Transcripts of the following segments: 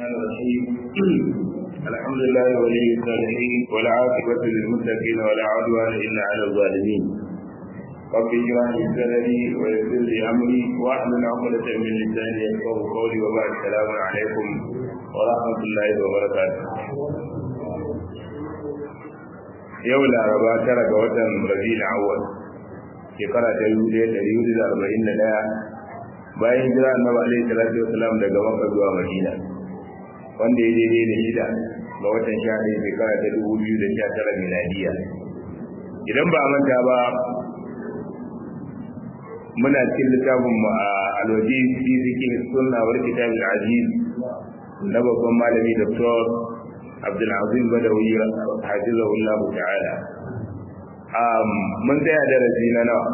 الرحمن الرحيم الحمد لله ولي الصالحين والعاقبة للمتقين ولا عدوان إلا على الظالمين رب اشرح لي صدري ويسر لي أمري واحلل عقدة من لساني يفقهوا قولي وبعد السلام عليكم ورحمة الله وبركاته yau laraba tara ga watan rabi'ul awwal shekara ta dubu ɗaya ɗari hudu da arba'in da ɗaya bayan hijira annabi alaihi salatu wasalam daga makka zuwa madina wanda ya daidai da shida ga watan sha ɗaya shekara ta dubu biyu da sha tara miladiya idan ba a manta ba muna cikin littafin mu a alwaji fi zikin sunna wal kitab aziz na babban malami dr abdulazim badawi hafizahullah ta'ala um mun tsaya darasi na nawa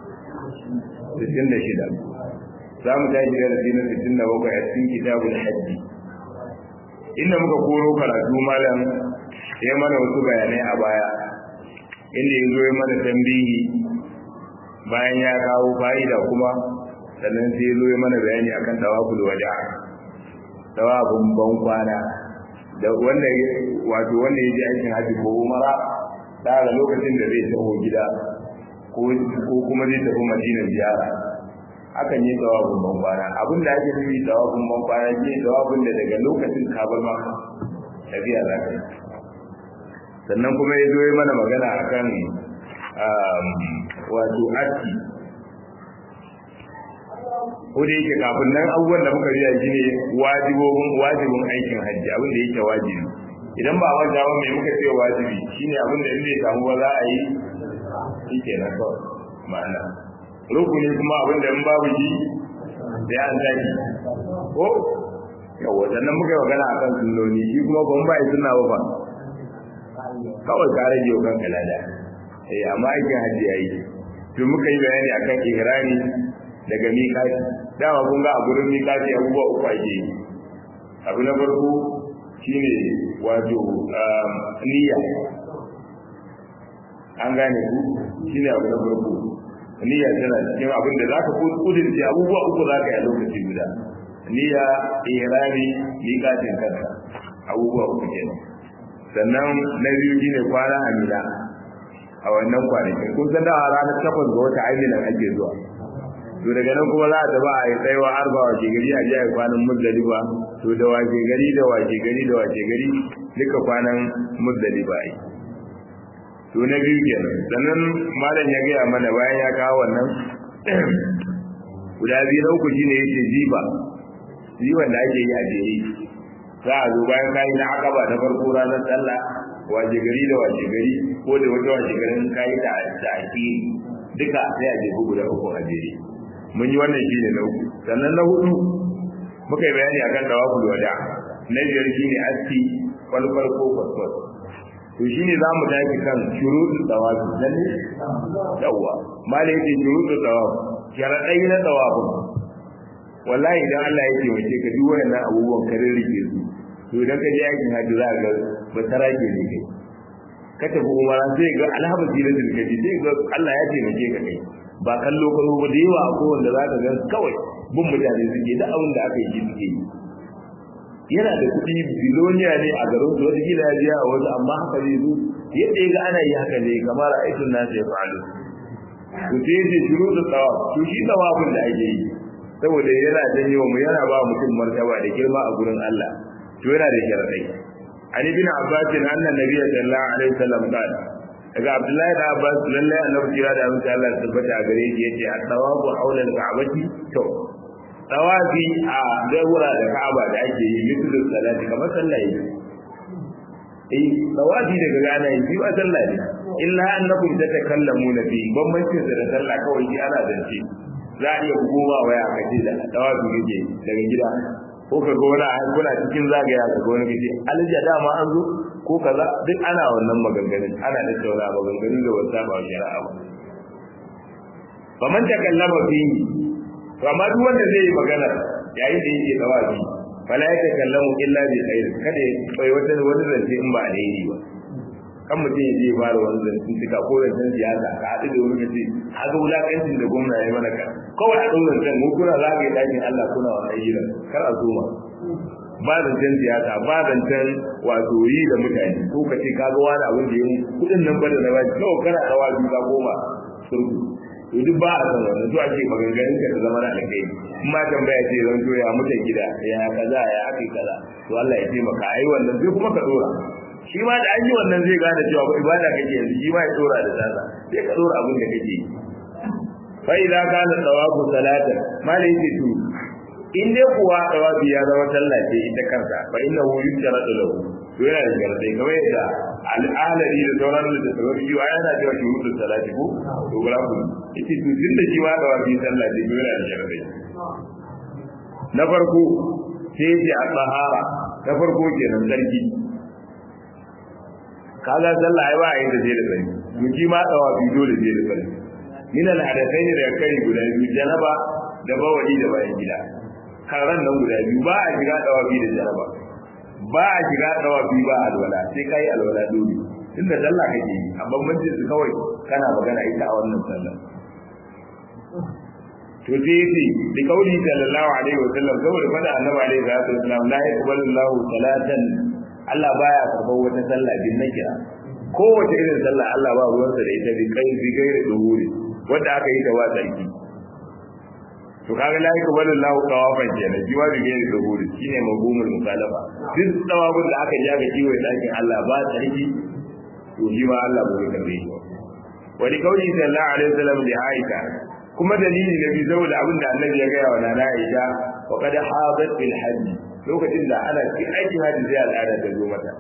66 za mu tashi darasi na 67 a cikin kitabul hajji inda muka koro karatu malam ya mana wasu bayanai a baya inda ya zo ya mana tambihi bayan ya kawo fa'ida kuma sannan sai ya zo ya mana bayani akan tawaful wada tawafin ban kwana da wanda wato wanda ya je aikin haji ko umara daga lokacin da zai taho gida ko kuma zai tafi madina ziyara akan yi tawafin ban kwana abin da ake nufi tawafin ban kwana shi tawafin da daga lokacin ka bar maka tafiya za ka yi sannan kuma ya zo ya mana magana akan wato aski ko da yake kafin nan abubuwan da muka riya shi ne wajibobin wajibin aikin hajji abin da yake wajibi idan ba wanda ba mai muka ce wajibi shine abin da in bai samu ba za a yi shi kenan kawai ma'ana rukuni kuma abin da in babu shi sai an zaki ko yawa sannan muka yi magana akan sunnoni shi kuma ban ba yi sunna ba fa kawai ka rage wa kanka lada eh amma aikin hajji yayi to muka yi bayani akan ihrami daga miƙati dama kun ga a gurin miƙati abubuwa uku ake yi abu na farko shine wato niyya an gane ku shine abu na farko niyya tana cikin abin da zaka kudurce abubuwa uku zaka yi a lokaci guda niyya ihrami miƙatin kanka abubuwa uku kenan sannan na biyu shine kwana a mina a wannan kwanakin kun san da ranar takwas ga wata ainihin ake zuwa to daga nan kuma za a tafi a yi tsayawa arba wace gari a jiya kwanan muzdalifa to da wace gari da wace gari da wace gari duka kwanan muzdalifa yi to na biyu kenan sannan malam ya gaya mana bayan ya kawo wannan guda biyu na uku shine yake jiba jiban da ake yi a jere za a zo bayan kayi na akaba ta farko ranar sallah wace gari da wace gari ko da wata wace garin kayi da ake duka sai a jefu guda uku a jere mun yi wannan shine na uku sannan na hudu muka yi bayani akan tawaful wada na biyar shine aski kwalkwal ko kwaskwal to shine za mu tafi kan shuruɗin tawafi dan ne yawa mala yake shuruɗin tawafi sharaɗai na tawafi wallahi idan Allah ya taimake ka duk wannan abubuwan ka rike su to idan ka je aikin hajji za ka ga ba sarake ne kai ka tafi umara sai ga alhamdu lillahi kaji sai ga Allah ya taimake ka kai ba kallo kallo ba da yawa ko wanda za ka gan kawai bin mutane suke da abin da aka yi suke yi yana da kuɗi biloniya ne a garin su wata gida ya a wasu amma haka zai zo yadda ya ga ana yi haka ne kamar aikin nasa ya fa'alu to sai ce shiru da tsawa to shi tsawafin da ake yi saboda yana janyo mu yana ba mutum martaba da girma a gurin Allah to yana da sharadai an ibn abbas anna nabiy sallallahu alaihi wasallam qala daga abdullahi da abbas lallai annabi kira da mutum Allah ya tabbata a gare shi yace at-tawafu hawla al-ka'bati to tawafi a daura da ka'aba da ake yi mislu salati kamar sallah yi eh tawafi daga gana yi ba sallah ne illa annakum tatakallamuna fi bambancin da sallah kawai shi ana zance za a iya bugowa waya kace da tawafi kake daga gida ko ka ga wani kuna cikin zagaya ka ga wani kace alja dama an zo ko kaza duk ana wannan maganganun ana da tauna maganganun da wata ba shari'a ba fa man takallama fi to amma duk wanda zai yi magana yayin da yake tawafi fala ya takallamu illa bi khair kada ya bai wata wani zance in ba alheri ba kan mutum ya je fara wani zancen tuka ko zancen siyasa ka haɗu da wani kace haka wulakancin da gwamna ya mana ka kawai a ɗaurin can mu kuna za ka yi ɗakin Allah kuna wa ayyuka kar a zoma ba zancen siyasa ba zancen wato yi da mutane ko ka ce ka ga wani abin da ya yi kudin nan ba da na baki kawai kana rawa biyu ka goma surgu to duk ba a san wannan to ake maganganun ka da zama na alkai in ma tambaya ce zan to ya mutan gida ya kaza ya aka kaza to Allah ya taimaka ai wannan sai kuma ka dora shi ma da an yi wannan zai gane cewa ba ibada kake yanzu shi ma ya dora da tsasa sai ka dora abin da kake yi fa idza kana tawafu salatan malai yace to in dai kuwa tawafi ya zama sallah ce ita kansa fa innahu yusharatu lahu to yana da sharadai kamar yadda al'alari da sauran da sauran shi wa yana cewa shuruɗin salati ko to gura ku yace to tunda shi ma tawafi sallah ce to yana da sharadai na farko sai yace a tsahara na farko kenan sarki kaga sallah ai ba a yi da sai da sarki to shi ma tawafi dole sai da sarki min al-hadathaini da kai guda biyu janaba da bawali da bayan gida karan nan guda biyu ba a shiga dawafi da janaba ba a shiga dawafi ba alwala sai kai alwala dole inda sallah kake yi amma bambancin su kawai kana magana ita a wannan sallah to sai yace bi kauli sallallahu alaihi wa sallam saboda fada annabi alaihi salatu wasallam la yaqbalu Allahu salatan Allah baya karɓar wata sallah bin nakira kowace irin sallah Allah ba ruwansa da ita bi kai bi gairi duhuri wanda aka yi da wa tsarki to kaga la yaka wala lahu tawafan kenan shi ma bige da duhuri shine mabumul mukhalafa duk tawafin da aka yi ga kiwo dakin Allah ba tsarki to shi ma Allah bai karbe shi wa li kauli sallallahu alaihi wasallam li Aisha kuma dalili da bi saboda abin da Annabi ya gaya wa Nana Aisha wa qad hadat bil hajj lokacin da ana cikin aikin hajji sai al'ada ta zo mata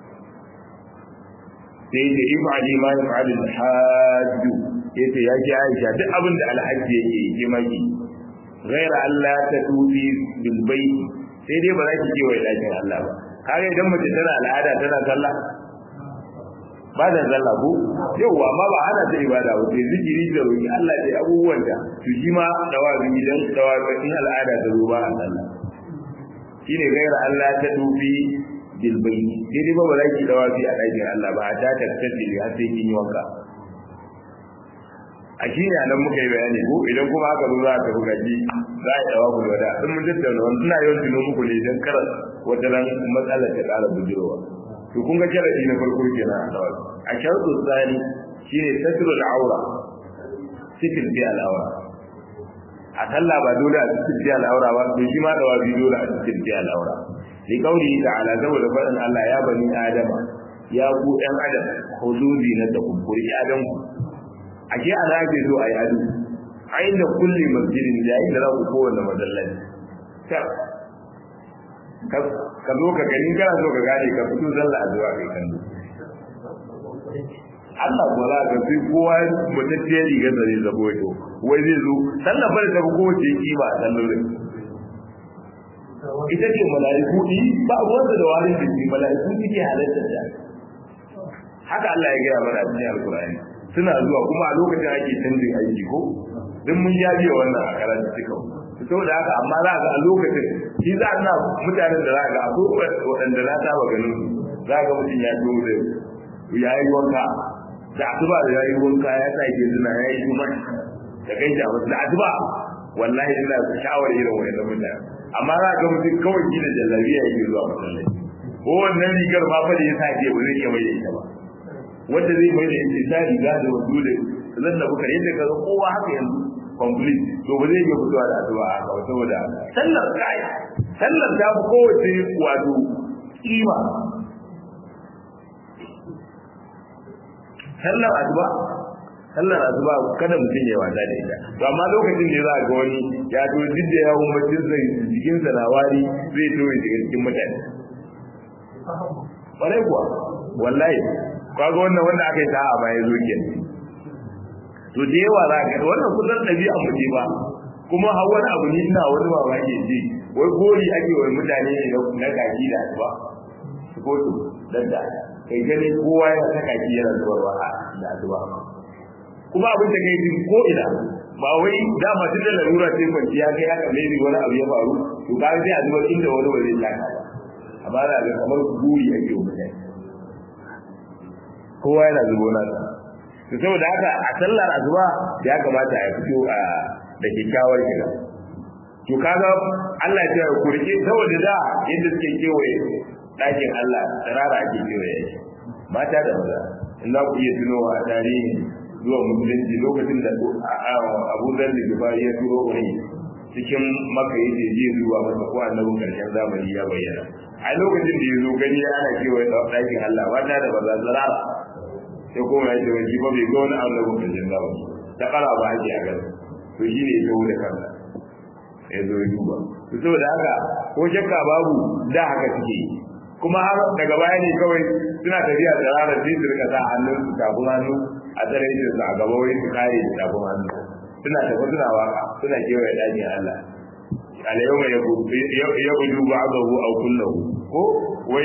sai da ifa'ali ma yaf'alu al-hajj yace ya ki Aisha duk abin da alhaji yake yi maki ghaira Allah ta tufi bil bait sai dai ba za ki je wa dakin Allah ba kaga idan mace tana al'ada tana sallah ba da sallah ko yawa amma ba ana ta ibada ba sai zikiri da roki Allah dai abubuwan da to shi ma dawabi idan dawabi al'ada ta zo ba a sallah shine gaira Allah ta dubi bil bayni sai dai ba ba za ki dawabi a ɗakin Allah ba ta tattabi har sai kin yi wanka a shi ne nan muka yi bayani ko idan kuma aka zo za a tafi gaji za a yi dawa ku da in mun tattauna wani suna yawan tuno muku ne don kar wata ran matsalar ta ƙara bujirowa to kun ga sharadi na farko kenan a dawa a sharadu tsani shine satrul aura sitil bi al-aura a sallah ba dole a sitil bi al-aura ba to shi ma dawa bi dole a sitil bi al-aura li qawli ta'ala saboda faɗin Allah ya bani adama ya ku ɗan adam hududi na da kumburi adam ku ake ana ake so a yi ado a inda kulle masjidin da yayin da za ku kowanne masallaci ka zo ka gani kana so ka gane ka fito sallah zuwa kai kan Allah ko za ka sai kowa mutacciyar rigar da zai zabo ya wai zai zo sallah bar ta ko wace kima a sallolin ita ce mala'iku ɗi ba ruwansa da wani jiki mala'iku suke halatta da haka Allah ya gaya mana a cikin alkur'ani suna zuwa kuma a lokacin ake canjin aiki ko duk mun yaje wannan a karatu suka saboda haka amma za ga a lokacin shi za a mutanen da za ga akwai waɗanda na saba ganin su za ga mutum ya zo da ya yi wanka da asuba da ya yi wanka ya sa ke suna ya yi kuma da kai shi a wasu da asuba wallahi ina sha'awar irin wayannan mutane amma za ga mutum kawai shi da jallabiya yake zuwa masallaci ko wannan rigar ma fa da ya sa ke ba zai iya mai da ita ba wanda zai mai da yanci ta riga da wasu da zan da buka yadda ka kowa haka yanzu complete to ba zai iya fitowa da addu'a haka ba saboda sallar kai sallar ta fi kowace wato kima sallar addu'a sallar addu'a kada mutum ya wata da ita to amma lokacin da za ga wani ya to duk da yawon mutum sai jikin sa na wari zai to ya shiga cikin mutane kwarai kuwa wallahi kaga wannan wanda aka yi sa'a ba ya zo kenan to da yawa za ka wannan kusan ɗabi'a mu ce ba kuma har wani abu ne ina wani mamaki ji wai gori ake wa mutane ne na kaki da asuba su ko su dan da kai gani kowa ya ta kaki yana zubarwa da asuba kuma abin da kai jin ko ina ba wai dama tun da larura sai kwanciya kai haka ne wani abu ya faru to ka sai a zubar inda wani ba zai taka ba amma za ga kamar guri ake wa mutane kowa yana zubo nasa to saboda haka a sallar asuba ya kamata ya fito a da kyakkyawar kira to kaga Allah ya ku rike saboda da yadda suke kewaye ɗakin Allah tsirara ake kewaye shi mata da maza in za ku iya tunowa a tarihi zuwa musulunci lokacin da Abu Dharr da Gifari ya turo wani cikin maka yace je zuwa masa ko annabin karshen zamani ya bayyana a lokacin da ya zo gani ana kewaye ɗakin Allah mata da maza tsirara sai kuma ya ce wani ba bai ga wani annabin karshen zamani ta kara ba ake a gaba to shi ne ya zo da kansa ya zo ya duba to saboda haka ko shakka babu da haka suke yi kuma har daga baya ne kawai suna tafiya da ranar sai su rika sa hannun su tafin hannu a tsare su a gaba wai su kare da tafin hannu suna tafi suna waka suna kewaye ɗakin Allah alayyauma ya gudu ba azahu au kullahu ko wai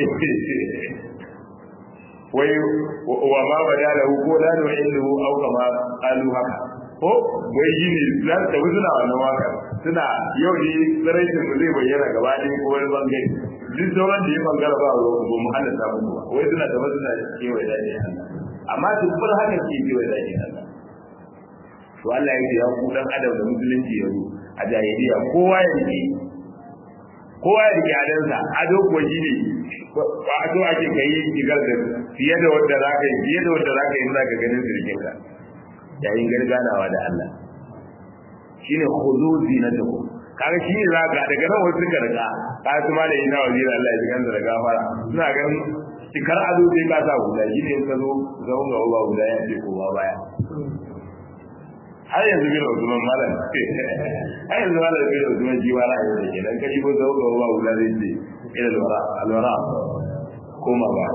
wai wa ma bada lahu ko la nu'illahu au kama qalu haka ko wai yi ne za su tafi suna wannan waka suna yau ne tsaraicin mu zai bayyana gaba ɗaya ko wani bangare duk sauran da ya bangara ba ruwa ba mu hana samun ruwa wai suna tafi suna kewaye daji amma dubbar haka ke kewaye daji to Allah ya ce ya ku dan adam da musulunci yanzu a jahiliya kowa ya rike kowa ya rike adansa ado kuwa shi ne ba ado ake kai shigar da fiye da wanda za ka yi fiye da wanda za ka yi za ka ganin sirkinka yayin garganawa da Allah shine khudu zinatakum kaga shi ne zaka daga nan wasu suka riga ka su ma da ina wazira Allah ya jikan da gafara suna ganin cikar ado sai ka sa guda shi ne ka zo zaun ga uba guda ya ce kowa baya har yanzu bin Usman malam har yanzu malam bin Usman ji wala ya ce dan kaji ko zaun ga uba guda zai ce ila alwara alwara koma ba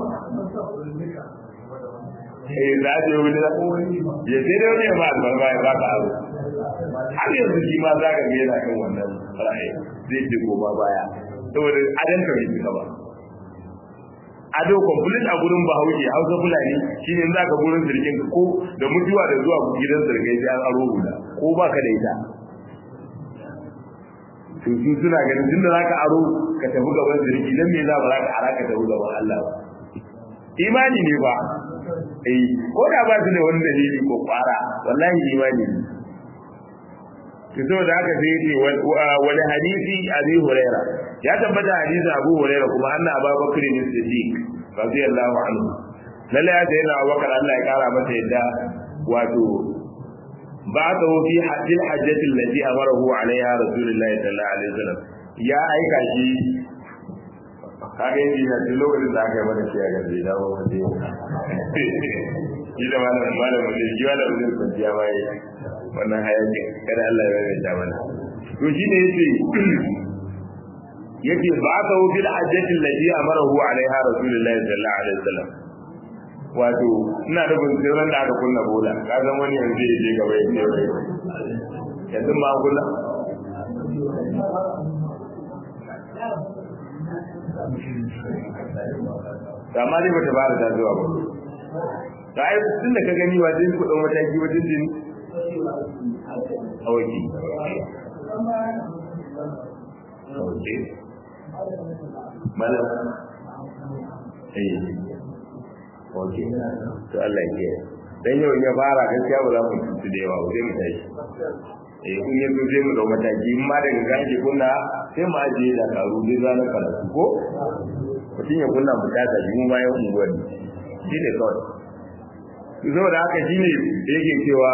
eh za ta yi wani ya sai da wani ya ba albarba ya ba ka aro har yanzu shi ma za ka yana kan wannan ra'ayi zai ce goma baya saboda adan ka bai cika ba ado complete a gurin bahaushe hausa fulani shine za ka gurin sirkin ko da mutuwa da zuwa gidan sirkai sai an aro guda ko ba ka da ita to su suna ganin tunda za ka aro ka tafi gaban sirki dan me za ba za ka ara ka tafi gaban Allah ba imani ne ba eh ko da ba su da wani dalili ko fara wallahi imani ne to saboda haka sai yace wani hadisi abi huraira ya tabbata hadisi abu huraira kuma anna abubakar ne siddiq radiyallahu anhu lalle ya sayyidina abubakar Allah ya kara masa yadda wato ba'athahu fi hajjil hajjati allati amarahu alaiha rasulullahi sallallahu alaihi wasallam ya aika shi kaga yin da duk lokacin da aka yi mana shi a gaske da ba wanda shi da malam malam ne shi malam ne kwanciya bai wannan hayakin kada Allah ya rage mana to shi ne yace yake ba ka wu bil hajjati allati amarahu alaiha rasulullahi sallallahu alaihi wasallam wato ina da bin sirran da aka kunna bola ka san wani yanzu ya je gaba ya ce wai yanzu ma kunna amma dai bata fara ta zuwa ba da ai tun da ka gani wa dai kudin mataki wajen din awaki awaki malam eh awaki to Allah ya dan yau ya fara gaskiya ba za mu tutu da yawa sai mu tashi eh kun yi zo sai mu dau mataki in ma daga gashi kunna sai mu ajiye da karu dai ranar karatu ko mutum ya kunna mu ta tashi mu bayan unguwanni shi ne kawai saboda haka shi ne yake cewa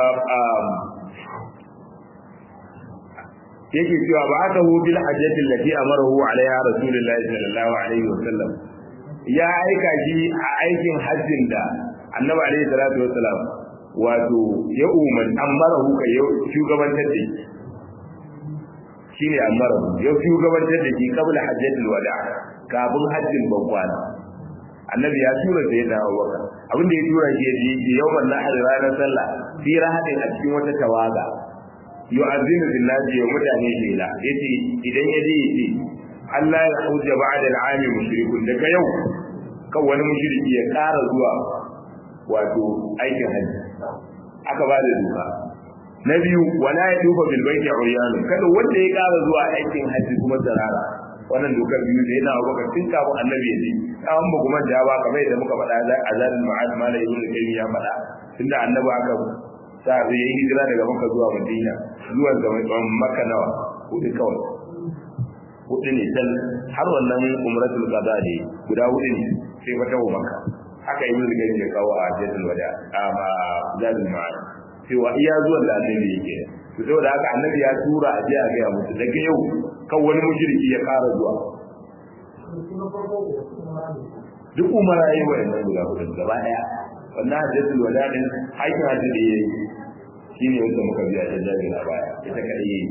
yake cewa ba aka hu bil hajjati allati amarahu alaiha rasulullahi sallallahu alaihi wasallam ya aika shi a aikin hajjin da annabi alaihi salatu wasallam wato ya umar amarahu kai ya shugabantar da shi ne amarahu ya shugabantar da shi kabla hajjatul wada kafin hajjin ban kwana annabi ya tura da yadda abubakar abinda ya tura shi ya je yawan nahar ranar sallah fi rahadin a cikin wata tawaga yu'azzinu billahi wa mutane shela yace idan ya je yace Allah ya hujja ba'da al'ami mushrikun daga yau kan wani mushriki ya ƙara zuwa wato aikin hajji aka ba da duka na biyu wala ya duba bil baiti uryanun kada wanda ya ƙara zuwa aikin hajji kuma tsarara wannan dokar biyu da yana baka tun kafin annabi ya je kawon ba kuma da ba kamar yadda muka faɗa za a zalim ma'ad malai ibn kayyim ya faɗa tunda annabi aka sa zai yi hijira daga makka zuwa madina zuwa ga makka nawa hudu kawai hudu ne dan har wannan umratul qada ne guda hudu ne sai wata umaka haka yi mun gani ya kawo a jadul wada amma zadul ma'ad cewa iya zuwan da annabi yake to saboda haka annabi ya tura a je a ga musu daga yau kan wani mushriki ya fara zuwa duk umara yi wa'annan guda hudu gaba daya wannan hajjatul wada din aikin hajji da yayi shine wanda muka biya ta jami'a a baya ita kadai yayi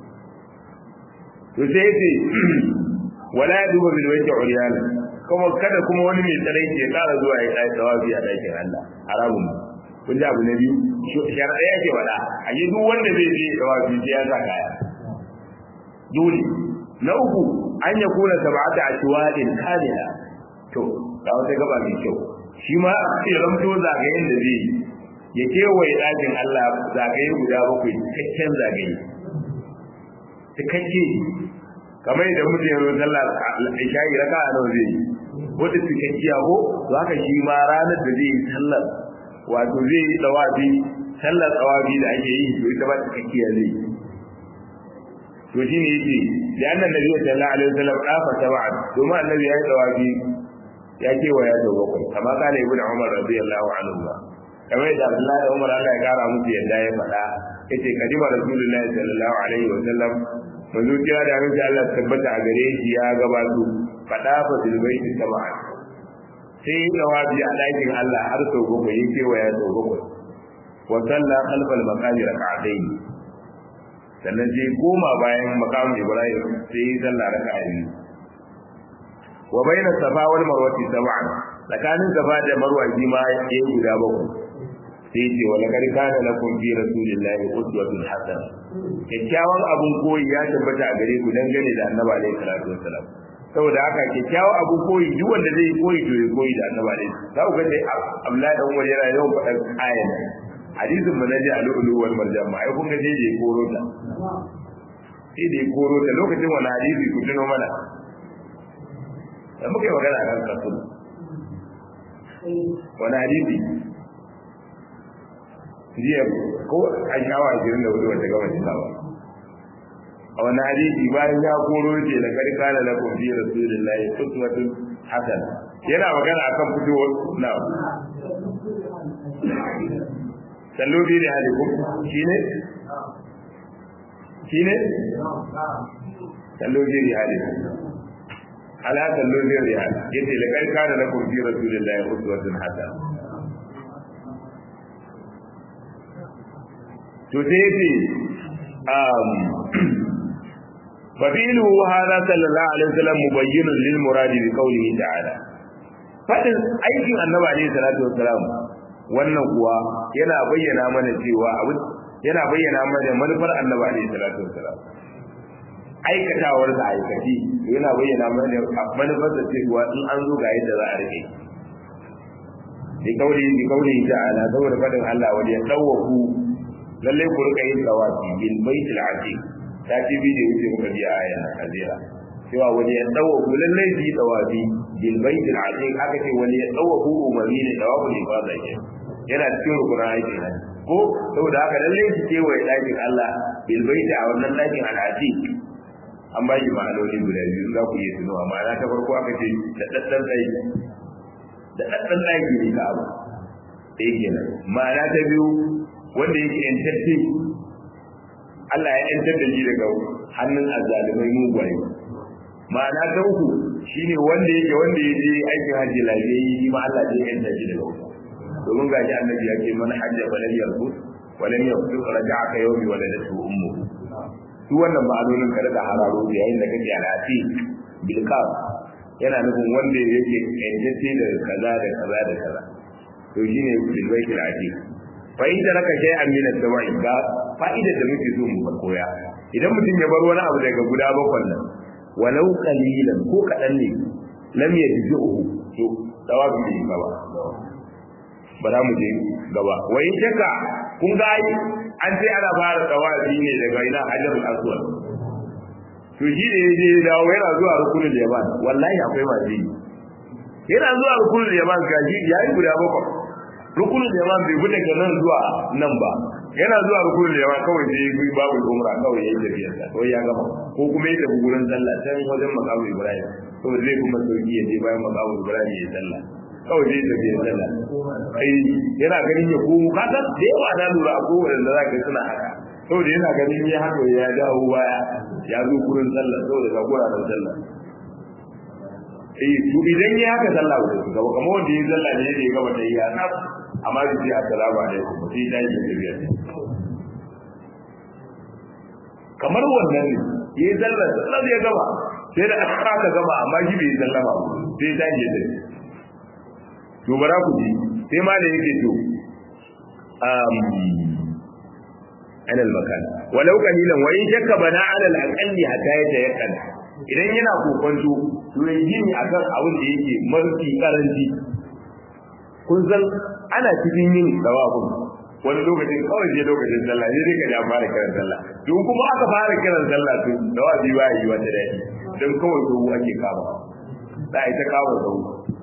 to sai yace wala yadubu bil wajhi uryana kuma kada kuma wani mai tsarai ke kara zuwa ya kai tawafi a dakin Allah haramun kun ji abu na biyu sharaɗa yake wada a yi duk wanda zai je tawafi sai ya sa kaya dole na uku an ya kuna sab'ata ashwadin kamila to ga wata gaba mai kyau shi ma a ramto zagayen da zai ya kewaye ɗakin Allah zagaye guda bakwai cikakken zagaye cikakke kamar yadda mutum ya zo sallah isha'i raka a nawa zai yi wata cikakkiya ko to haka shi ma ranar da zai yi sallar wato zai yi tsawafi sallar tsawafi da ake yi to ita ba cikakkiya zai yi to shi ne yake da annan nabi sallallahu alaihi wasallam kafa sab'an domin annabi ya yi tsawafi ya kewaya da bakwai kama kana ibnu umar radiyallahu anhu ba kamar da Abdullahi da Umar Allah ya kara musu yadda ya faɗa yace kadima rasulullahi sallallahu alaihi wasallam manzo kira da abin Allah tabbata a gare shi ya gabato faɗa fa bil baiti sab'an sai jawabi a ɗakin Allah har sau bakwai ya kewaya sau bakwai wa sallah khalfal maqami rak'atayn sannan sai koma bayan maqam Ibrahim sai ya sallah raka'a biyu wa baina safa wal marwati sab'an tsakanin safa da marwa shi ma yayi guda bakwai sai ce wa laqad kana lakum fi rasulillahi uswatun hasana kyakkyawan abun koyi ya tabbata a gare ku dangane da annabi alaihi salatu wassalam saboda haka kyakkyawan abun koyi duk wanda zai koyi to ya koyi da annabi alaihi za ku ga dai Abdullahi dan Umar yana yawan faɗan ayan hadisin manaji al-ulu wal marjan ma ai kun ga dai da koro ta sai da koro ta lokacin wani hadisi ku tuno mana da muka yi magana kan kasu wani hadisi jiya ko a shawa ashirin da hudu wata gaba cika ba a wani hadisi bayan ya koro ce da karka da lakum fi rasulillahi uswatun hasan yana magana akan fitowar na sallo bi da halikum shine shine sallo bi da halikum ala sallo bi da halikum yace da karka da lakum fi rasulillahi uswatun hasan to sai yace um fabilu hada sallallahu alaihi wasallam mubayyin lil murad bi qawlihi ta'ala fadin aikin annabi alaihi salatu wasalam wannan kuwa yana bayyana mana cewa abu yana bayyana mana manufar annabi alaihi salatu wasalam aikatawar da aikaci yana bayyana mana manufar da cewa in an zo ga yadda za a rike bi qawlihi bi qawlihi ta'ala saboda fadin Allah wal yadawu lalle ku rika yin tawafi bil baitil atiq ta ci bi da wuce muka biya ayan azira cewa wani ya dawo ku lalle bi tawafi bil baitil atiq aka ce wani ya dawo ku umari ne tawafu ne ba zai yana cikin rukunin aiki ne ko saboda haka lalle shi ke wai dakin Allah bil baiti a wannan dakin al atiq an ba shi ma'anoni guda biyu za ku iya tunowa ma'ana ta farko aka ce da daddan daki da daddan daki ne ka abu ɗaya kenan ma'ana ta biyu wanda yake yantacce Allah ya yantar da shi daga hannun azzalimai mugwaye ma'ana ta uku shine wanda yake wanda ya je aikin hajji lafiyayye shi ma Allah zai yanta shi daga wuta domin gashi annabi ya ce man hajja falan yarfus walam yafsu raja'aka yawmi waladatu ummu su wannan ma'anonin ka daga hararo da yayin da kake alati bil kaf yana nufin wanda yake yantacce da kaza da kaza da kaza to shine bil baitil atiq fa'ida raka shay an min as-sama'i ga fa'ida da muke so mu koya idan mutum ya bar wani abu daga guda bakwan nan walau qalilan ko kadan ne lam yajzuhu to dawabi ne gaba ba za mu je gaba wai shaka kun ga ai an ce ana fara dawabi ne daga ina hajarul aswad to shi ne yaje dawo yana zuwa rukunul yaman wallahi akwai mazi yana zuwa rukunul yaman gaji yayi guda bakwai rukunin da yaman bai bude daga nan zuwa nan ba yana zuwa rukun da yawa kawai sai yi babu umra kawai ya yi tafiyar sa kawai ya gama ko kuma ya tafi gurin sallah can wajen makamu ibrahim saboda zai kuma sauki ya je bayan makamu ibrahim ya yi sallah kawai zai tafi ya sallah ai yana ganin ya komo ka san da yawa na lura a kowane da za ka suna haka saboda yana ganin ya haka ya dawo baya ya zo gurin sallah saboda ga guraren sallah eh to idan ya haka sallah ba su gaba kamar wanda ya sallah ne ya gaba da ya na amma su ce assalamu alaikum sai ta yi tafiya kamar wannan ne ya yi sallah sallah ya gaba sai da aka gaba amma shi bai sallama ba sai ta yi tafiya to bara ku ji sai ma da yake to um anal makan walau qalilan wa in shakka bana ala al-aqalli hatta yatayaqqan idan yana kokonto to ya yi ne akan abin da yake mafi karanci kun san ana cikin yin dawabun wani lokacin kawai sai lokacin sallah ne dai ka ja fara kiran sallah don kuma aka fara kiran sallah to dawabi ba yi wata dadi don kawai to ake kama za a yi ta kama sau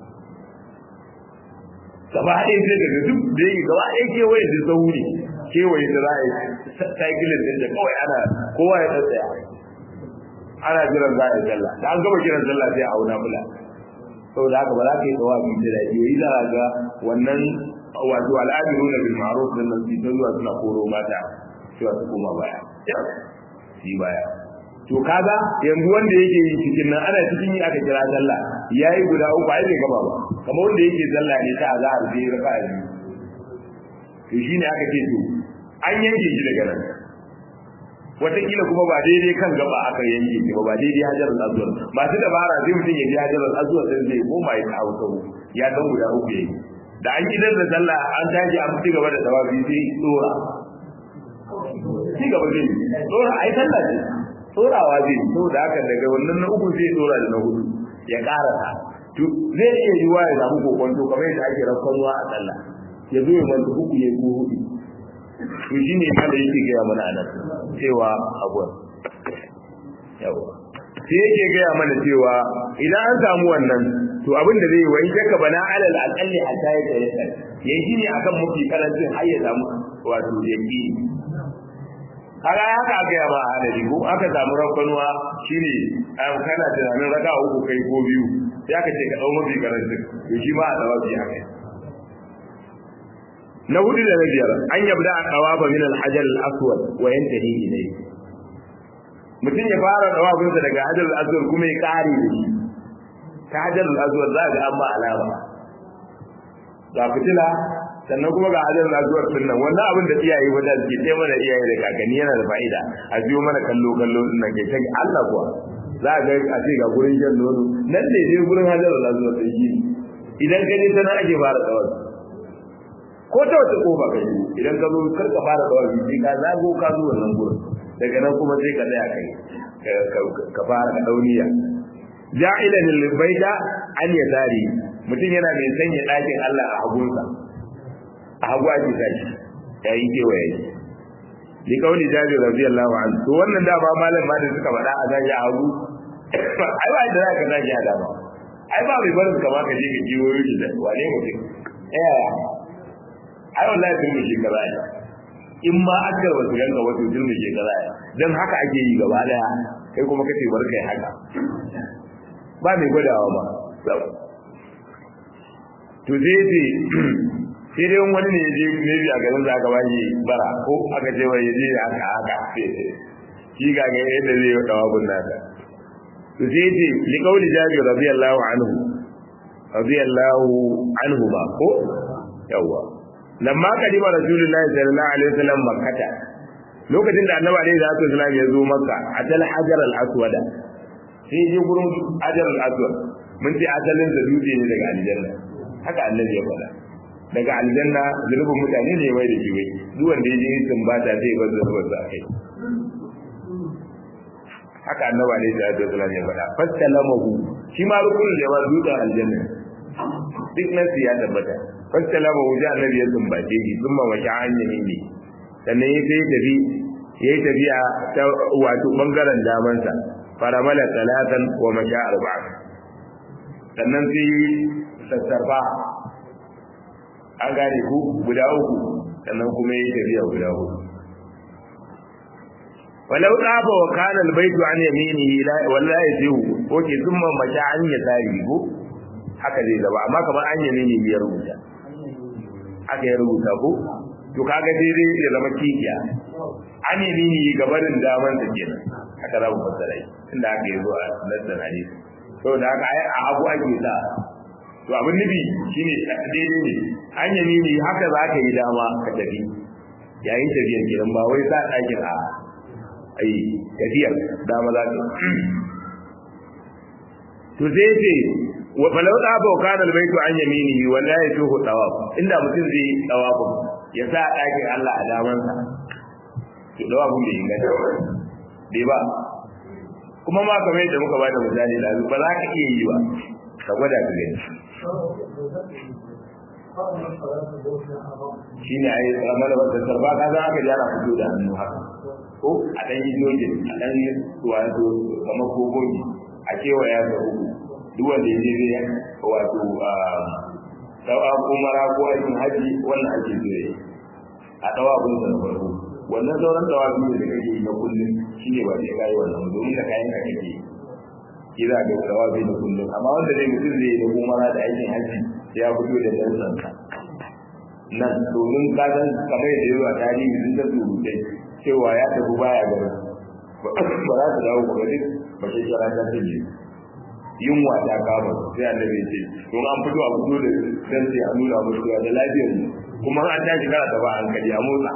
gaba ɗaya sai daga duk da yi gaba ɗaya kewaye da sau ne kewaye da za a yi cycling din da kawai ana kowa ya tsaya ana jiran za a yi sallah da an gama kiran sallah sai a auna bula saboda haka ba za ka yi tsawa bi da daɗi yi za ga wannan wato al'adiru na bil ma'ruf din nan su zuwa suna koro mata cewa su koma baya shi baya to kaga yanzu wanda yake yin cikin nan ana cikin yi aka kira sallah yayi guda uku ai bai gaba ba kamar wanda yake sallah ne ta azhar sai raka'a biyu to shine aka ce to an yanke shi daga nan wataƙila kuma ba daidai kan gaba aka yanke shi ba ba daidai hajar al-azwar ba su dabara sai mutum ya ji hajar al-azwar sai zai koma ya kawo kawo ya dan guda uku yayi da an gidan da sallah an tashi an ci gaba da tawafi sai tsora ci gaba zai tsora ai sallah ce tsorawa zai saboda haka daga wannan na uku zai tsora da na hudu ya karasa to zai iya yiwa ya samu kokonto kamar yadda ake rakkanwa a sallah ya zo ya manta uku ya ko hudu to shi ne ma da yake gaya mana anan cewa abuwa yawa sai yake gaya mana cewa idan an samu wannan to abin da zai yi wai shakka bana alal aqalli hatta ya tayassar yayi shi ne akan mafi karancin har ya samu wato yaki kaga haka aka yaba a hadari ko aka samu rakkanuwa shine kana tunanin raka uku kai ko biyu sai aka ce ka dau mafi karancin to shi ma a dawa bi haka na hudu da na biyar an yabda a tsawafa min al-hajar al-aswad wa yantahi ilayhi mutum ya fara tsawafinsa daga hajar al-aswad kuma ya kare da shi ta hajar al-aswad za ga an ba alama ga fitila sannan kuma ga hajar al-aswad din nan wannan abin da iyaye wanda suke ce mana iyaye da kakanni yana da fa'ida a biyo mana kallo kallo din nan ke kai Allah kuwa za ga a ce ga gurin jan nono nan ne dai gurin hajar al-aswad din shi idan ka je tana ake fara tsawafi ko ta wata kofa ka yi idan ka zo kar ka fara dawa biki ka zago ka zo wannan gurin daga nan kuma sai ka tsaya kai ka fara ka dauniya ja'ilan lil baita an yasari mutum yana mai sanya dakin Allah a hagunsa a hagu ake sashi yayin kewaye li kauli jabir radiyallahu anhu to wannan da ba malam ma da suka faɗa a sashi a hagu ai ba da zaka sashi a dama ai ba mai barin kama ka je ka jiwo yi da wane mutum eh ai wallahi sun mishi kaza ne in ma aka ba su ganka wato sun mishi kaza ne dan haka ake yi gaba daya kai kuma kace bar kai haka ba mai gwadawa ba to zai ce sai dai wani ne je ne bi a garin da aka bashi bara ko aka ce wai je haka haka shi ga ga yadda zai yi dawa gunna ta to sai ce li qauli jabir radiyallahu anhu radiyallahu anhu ba ko yawa lamma kadima rasulullahi sallallahu alaihi wasallam makkata lokacin da annabi alaihi salatu wasallam ya zo makka atal hajar al aswada sai je gurin hajar al aswad mun ce asalin da dutse ne daga aljanna haka annabi ya faɗa daga aljanna zulubin mutane ne mai da jiwai duk wanda ya je sun ba ta zai bar zuwa sa kai haka annabi alaihi salatu wasallam ya faɗa fastalamahu shi ma rukunin da ya dutsen aljanna duk nan ya tabbata fastalama wuce annabi ya sumbace shi sun mamashi hanyar ne sannan ya sai tafi ya yi tafiya ta wato bangaren damansa faramala talatan wa masha arba'a sannan sai sassarfa an gane ku guda uku sannan kuma ya yi tafiya guda hudu walau tsafa wa kana albaytu an yaminihi la wallahi yazihu ko ke thumma masha an yasari ko haka zai zaba amma kamar an yaminihi ya rubuta haka ya rubuta ko to kaga dai zai ya zama kikiya an yaminihi gabarin daman sa kenan haka za mu fassara shi inda aka yi zuwa nassan hadisi saboda haka ai a abu ake sa to abin nufi shine daidai ne an yamini haka za ka yi dama ka tafi yayin tafiyar gidan ba wai sa ɗakin a ai tafiyar dama za ka to sai ce wa falau da ba kana albaitu an yaminihi wallahi tuhu tawaf inda mutum zai tawaf ya sa ɗakin Allah a damansa to tawafin bai inganta bai ba kuma ma kamar yadda muka bada misali da ba za ka iya yi ba ka gwada ka gani shi ne a yi tsamar da wata sarfa ka za ka jara fito da hannu haka ko a ɗan yi jojin a ɗan yi wato kamar kogogi a kewaya da uku duk wanda ya je zai wato dawa ko mara ko aikin haji wannan ake zai a dawa abin da na farko wannan sauran dawa biyu da kake yi na kullum shi ne ba sai ka yi wannan domin da kayan ka kake yi kira da dawa biyu na kullum amma wanda zai mutum zai yi da umara da aikin haji ya fito da dantsansa nan domin ka san kamar yadda yawa tarihi sun ta surutai cewa ya tafi baya gaba ba za su dawo ba duk ba shi kira ta tafi yunwa ta kama sai annabi ya ce to an fito a fito da dan sai a nuna musu da lafiyar mu kuma an tashi kana ta ba hankali a motsa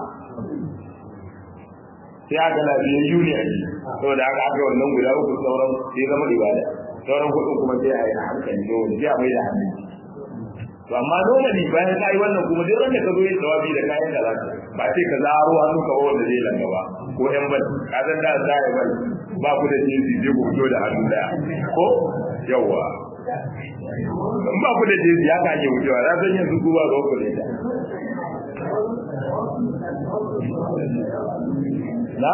sai aka lafiyar yuni a ji saboda aka aka wannan guda uku sauran sai zama ibada sauran kuɗin kuma sai a yi a hankali ne wani sai a mai da hannu to amma normally bayan ka yi wannan kuma duk wanda ka zo yin tawabi da kayan da zaka ba sai ka zaro hannu ka wanda zai langa ba ko yan bal ka san da za ya bal ba ku da jinsi je ku fito da hannu daya ko yawa in ba ku da jinsi ya ka ake wucewa na san yanzu ku ba ga ku da na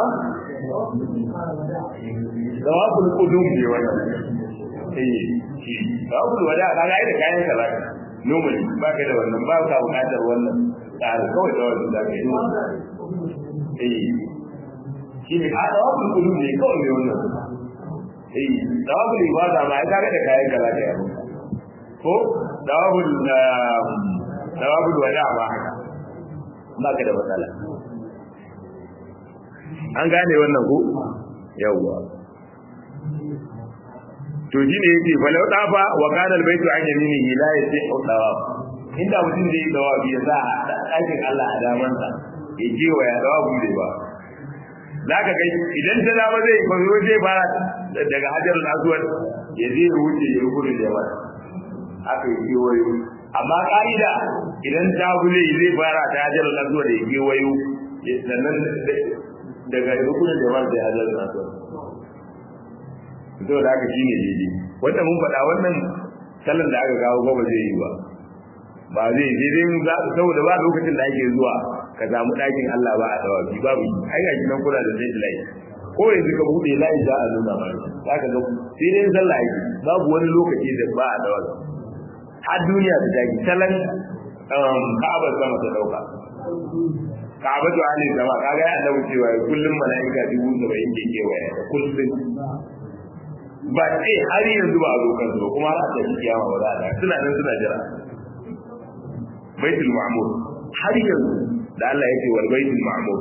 tawabul qudum ne wannan eh shi tawabul wada kaga ai da kayan ka zaka normally ba ka da wannan ba ka buƙatar wannan tsari kawai da wannan da ka yi eh shi ne a tawafin kudu ne kawai ne wannan eh tawafin ibada ma ya kaga da kayan kaza da yaro ko tawafin tawafin wada ba haka ba ka da matsala an gane wannan ko yawwa to shi ne yake falau dafa wa kana albaytu an yaminihi la yasihu dawab inda mutum zai dawa ya sa ɗakin Allah a damansa ya je wa ya dawa bude ba za ka kai idan ta dama zai fazo zai fara daga hajar aswad ya je ya wuce ya gudu da yawa haka ya kewayo amma ka'ida idan ta bule zai fara ta hajar aswad ya kewayo sannan daga rukunin da yawa sai hajar aswad to da haka shine daidai wanda mun faɗa wannan sallan da aka kawo ba zai yi ba ba zai je dai saboda ba lokacin da ake zuwa ka samu ɗakin Allah ba a tawafi babu ai ga kinan kula da zai layi ko yanzu ka bude layi za a nuna ba za ka ga sai dai sallah ake babu wani lokaci da ba a tawafi har duniya ta taki salan ka'aba sama ta dauka ka'aba to alai sama kaga ya annabi cewa kullum mala'ika dubu saba'in ke kewaye kullum ba sai har yanzu ba a zo kansu ba kuma har a tafi kiyama ba za a suna nan suna jira baitul ma'mur har yanzu da Allah yake wal baitul ma'mur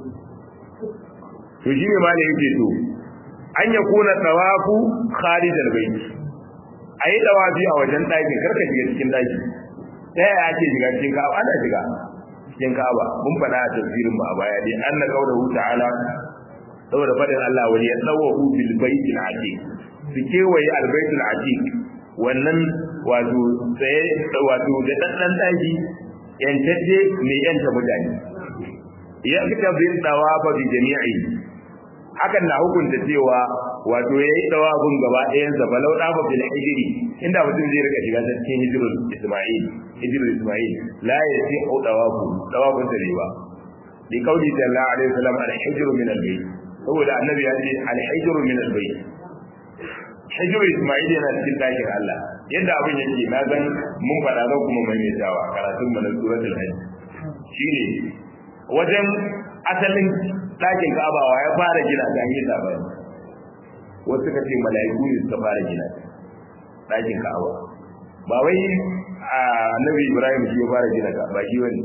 to shi ne malai yake to an ya kuna tawafu kharij al bait ayi tawafi a wajen daki karka shiga cikin daki ta yaya ake shiga cikin ka'aba ana shiga cikin ka'aba mun faɗa a tafsirin mu a baya dai anna qawluhu ta'ala saboda fadin Allah wani ya tsawahu bil baitil atiq su kewaye al baitul atiq wannan wato tsaye wato da daddan daki yantacce mai yanta mutane ya fita bin tawafa bi jami'i hakan na hukunta cewa wato yayi tawafin gaba ɗayan sa balau dafa bil hijri inda mutum zai rika shiga cikin hijrul isma'il hijrul isma'il la yasihu tawafu tawafin da riba bi kauli sallallahu alaihi wasallam al hijru min al bayt saboda annabi ya ce al hijru min al bayt hijru isma'il yana cikin dakin Allah yadda abin yake na san mun faɗa zan kuma maimaitawa karatun mu na suratul hajj shine wajen asalin ɗakin ka'abawa ya fara gina ta an yi sabani wasu suka ce mala'iku ne suka fara gina ɗakin ka'aba ba wai annabi ibrahim shi ya fara gina ka ba shi wani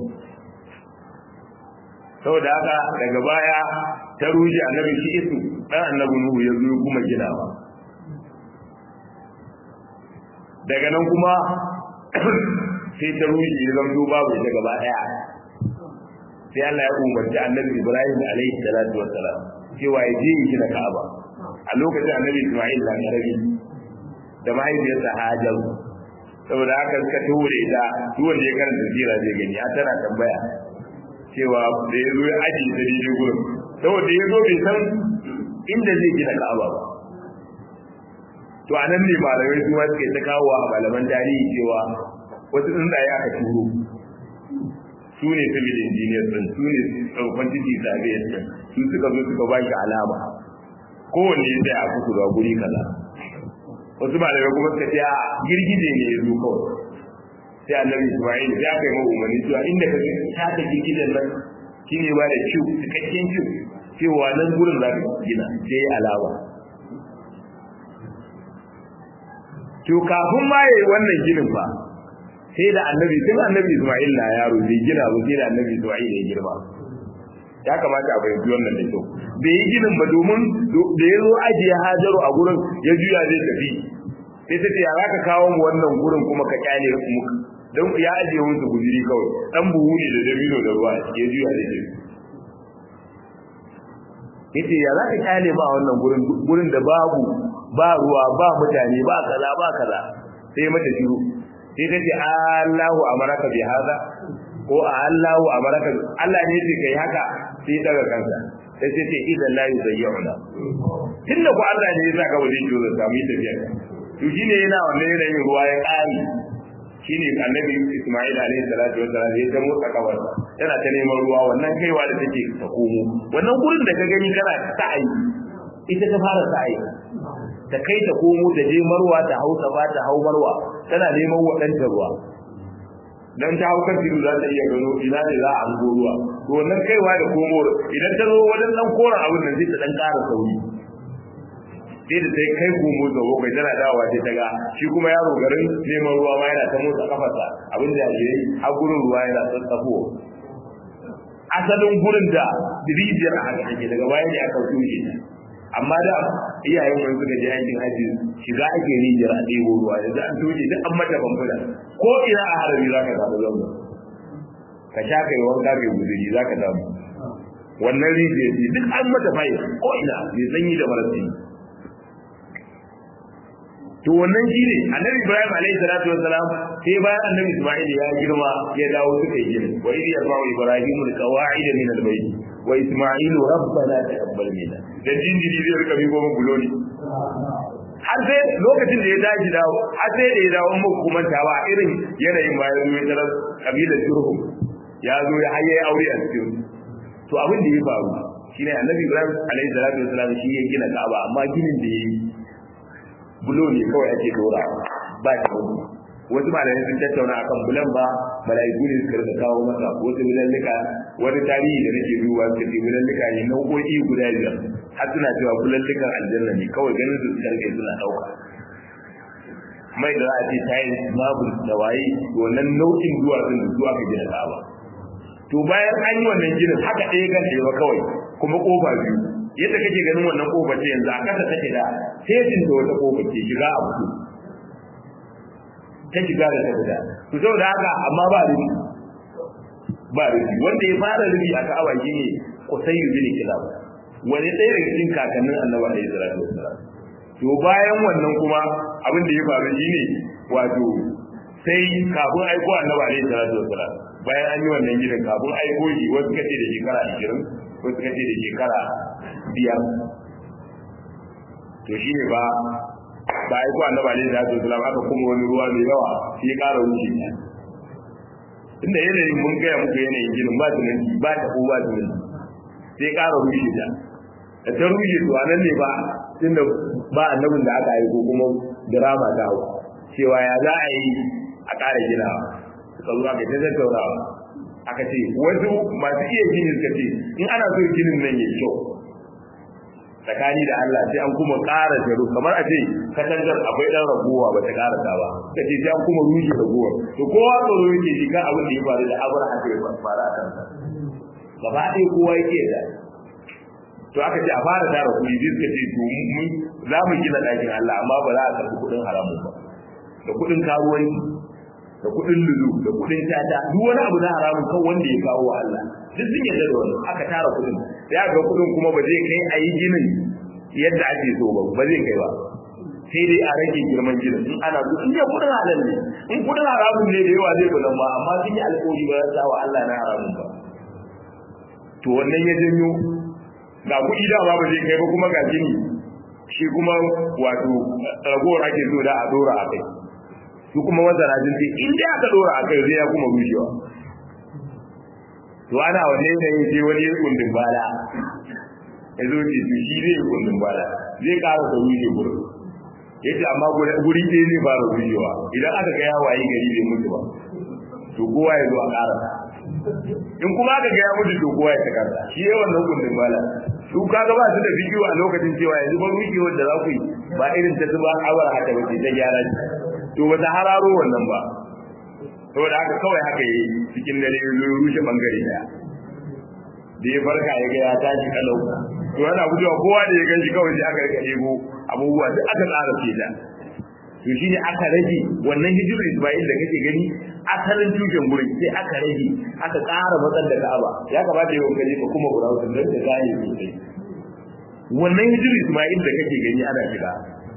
saboda haka daga baya ta rushe annabi shi isu dan annabi nuhu ya zo kuma ginawa daga nan kuma sai ta rushe ya zamto babu ita gaba daya sai Allah ya umarci annabi ibrahim alaihi salatu wassalam cewa ya je ya gina ka'aba a lokacin annabi isma'il da karami da mahaifiyarsa hajar saboda haka suka ture ta duk wanda ya karanta sira zai gani a tana tambaya cewa da ya zo ya ajiye ta daidai gurin saboda ya zo bai san inda zai gina ka'aba ba to a nan ne malamai su ma suke ta kawo a malaman tarihi cewa wasu tsuntsaye aka turo su ne civil engineers din su ne quantity surveyors din su suka zo suka ba shi alama kowanne ya tsaya a kusa ga guri kaza wasu malamai kuma suka ce a girgije ne ya zo kawai sai annabi Isma'il sai aka yi umarni cewa inda ka ta ta girgijen nan shine ba da ciwo cikakken ciwo cewa nan gurin za ka gina sai alama to kafin ma yayi wannan ginin fa sai da annabi tun annabi Isma'il na yaro bai gina ba sai da annabi Isma'il ya girma ya kamata a fahimci wannan da kyau bai yi ginin ba domin da ya zo ajiye hajaru a gurin ya juya zai tafi sai ta ce ya za ka kawo mu wannan gurin kuma ka kyale mu don ya ajiye musu guziri kawai dan buhu ne da dabino da ruwa ya juya zai tafi yace ya za ka kyale ma wannan gurin gurin da babu ba ruwa ba mutane ba kaza ba kaza sai mata shiru sai ta ce Allahu amaraka bi hada ko Allahu amaraka Allah ne yake kai haka sai daga kansa sai sai ce idan la yuzayyuna tunda ku Allah ne ya saka wajen jiyo da samu tafiya to shine yana wannan yanayin ruwa ya kare shine annabi Isma'il alaihi salatu wassalam ya tamo tsakawar tana ta neman ruwa wannan kaiwa da take ta komo wannan gurin da ka gani kana sa'ayi ita ta fara sa'ayi ta kai ta komo ta je marwa ta hausa ba ta hau marwa tana neman waɗanta ruwa dan ta haukar tilu za ta iya gano ina ne za a hango ruwa to wannan kaiwa da komo idan ta zo wajen dan koran abin nan sai ta dan ƙara sauri sai da sai kai komo da bakwai tana dawowa sai ta ga shi kuma yaro garin neman ruwa ma yana ta motsa kafarsa abin da ya yi har gurin ruwa yana tsatsafo asalin gurin da rijiyar a haka take daga baya ne aka tushe amma da iyayen wani suka je aikin haji shiga ake rijiyar a ɗebo ruwa yanzu an tushe duk an mata bambuna ko ina a harami za ka samu zamba ka sha kai wanka kai guduri za ka samu wannan rijiyar ce duk an mata fayi ko ina mai sanyi da marasi to wannan shi ne annabi ibrahim alaihi salatu wassalam sai bayan annabi isma'il ya girma ya dawo suka yi gini wa idh yarfa'u ibrahim alqawa'id min albayt wa isma'il rabbana taqabbal minna dan jinjiri zai rika bi goma buloni har sai lokacin da ya daji dawo har sai da ya dawo mu kuma ta ba irin yanayin bayan zuwa tarar kabilar jurhum ya zo ya haye aure a cikin to abin da ya faru shine annabi ibrahim alaihi salatu wassalam shi ya gina ka'aba amma ginin da ya yi bulo ne kawai ake dora ba ta wani wasu malamai sun tattauna akan bulan ba mala'iku ne suka rika kawo masa wasu bulallika wani tarihi da nake duba suka ce bulallika ne nau'o'i guda biyar har suna cewa bulallikan aljanna ne kawai ganin su karfe suna dauka mai da za a ce tayin babu da waye wannan nau'in duwatsun da su aka gina ka'aba to bayan an yi wannan ginin haka ɗaya kan ɗaya kawai kuma kofa biyu yadda kake ganin wannan kofar ce yanzu a kasa take da setin da wata kofar ce shiga a fito ta shiga da ta fita to saboda haka amma ba rufi ba rufi wanda ya fara rufi a ka'aba shi ne kusayyu bin kilab wani ɗaya daga cikin kakannin annabi alaihi salatu wassalam to bayan wannan kuma abin da ya faru shi ne wato sai kafin aiko annabi alaihi salatu wassalam bayan an yi wannan gidan kafin aiko shi wasu kace da shekara 20 wasu kace da shekara biyar to shi ne ba ba aiko annabi alaihi salatu wasalam aka kuma wani ruwa mai yawa shi ya ƙara wuce ta inda yanayin mun gaya muku yanayin ginin ba tunanci ba ta ko ba tunanci sai ya ƙara rushe ta da ta rushe to anan ne ba tunda ba annabin da aka aiko kuma drama ta hau cewa ya za a yi a ƙara ginawa suka zo aka ta tattaunawa aka ce wasu masu iya gini suka ce in ana so ginin nan ya kyau tsakani da Allah sai an kuma ƙara jaru kamar a ce katangar akwai ɗan raguwa ba ta ƙara ta ba ka ce sai an kuma rushe raguwa to kowa tsoro yake shi kan abin da ya faru da abar haka ya faru a kansa gaba ɗaya kowa yake da to aka ce a fara tara kuɗi sai suka ce to mun za mu gina ɗakin Allah amma ba za a karɓi kuɗin haramun ba da kuɗin karuwanci da kuɗin lulu da kuɗin tata duk wani abu na haramun kan wanda ya kawo wa Allah duk sun yarda da wani aka tara kuɗin ya ga kuɗin kuma ba zai kai a yi ginin yadda ake so ba ba zai kai ba sai dai a rage girman ginin in ana so in dai kuɗin halal ne in kuɗin haramun ne da yawa zai bulan ba amma sun yi alƙawari ba za wa Allah na haramun ba to wannan ya janyo ga kuɗi dama ba zai kai ba kuma ga gini shi kuma wato ragowar ake so da a dora a kai su kuma masana sun ce in dai aka dora a kai zai ya kuma rushewa to ana wanne yanayin sai wani ya kundin bala ya zo ce to shi zai kundin bala zai ƙara da rushe gurin ya ce amma guri ɗaya zai fara rushewa idan aka ga ya wayi gari bai mutu ba to kowa ya zo a ƙara in kuma aka ga ya mutu to kowa ya ta ƙasa shi ya wannan kundin bala su kaga ba su da bidiyo a lokacin cewa yanzu ba rushewar da za ku yi ba irin ta zuba awar haka ba ce ta gyara to ba ta hararo wannan ba saboda haka kawai haka yi cikin dare ya zo rushe bangare daya da ya farka ya ga ya tashi kalau to yana gujewa kowa da ya ganshi kawai sai aka rika ɗebo abubuwa duk aka tsara fita to shine aka rage wannan hijirar Isma'il da kake gani asalin tushen gurin sai aka rage aka ƙara matsar da Ka'aba ya kamata yau kaje ka kuma burawun da ta gane sosai wannan hijirar Isma'il da kake gani ana shiga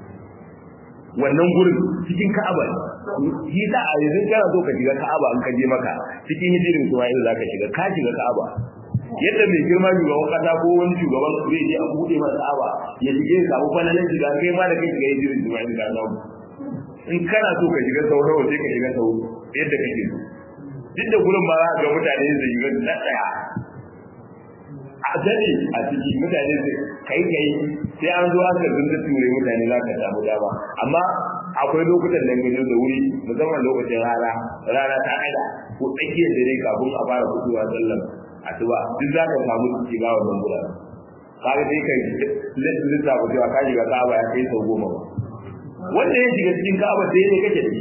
wannan gurin cikin Ka'aba shi da a yanzu kana so ka shiga Ka'aba an kaje maka cikin hijirin Isma'il za ka shiga ka shiga Ka'aba yadda mai girma shugaban kasa ko wani shugaban zai je a buɗe masa Ka'aba ya shige ya samu falalan shiga kai ma da kai shiga hijirin Isma'il ka samu in kana so ka shiga sau nawa sai ka shiga sau yadda kake so duk da gurin ba za ga mutane zai shiga na tsaya a dare a ciki mutane zai kai kai sai an zo aka zunta ture mutane za ka samu dama amma akwai lokutan da gajo da wuri musamman lokacin rana rana ta aida ko tsakiyar dare kafin a fara fitowa sallan asuba duk za ka samu shiga wannan guraren kaga sai kai lissafa cewa ka shiga ka'aba ya kai sau goma ba wanda ya shiga cikin ka'aba sai ne kake ciki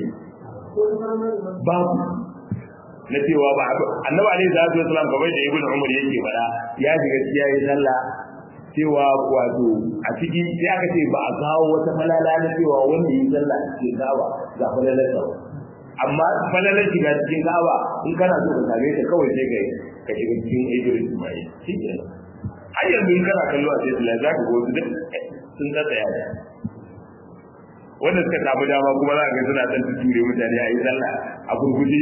babu na cewa ba annabi alaihi salatu wasallam kamar da ibnu umar yake fada ya shiga ciya yi sallah cewa wato a ciki sai aka ce ba a kawo wata falala na cewa wanda yi sallah a cikin ka'aba ga falalar sa amma falalar shiga cikin ka'aba in kana so ka same ta kawai sai kai ka shiga cikin ibnu ismail shi kenan har yanzu in kana kallo a sai za ka ga wasu duk sun tsaya da wanda suka samu dama kuma za ka ga suna ɗan ture mutane a yi sallah a gurguje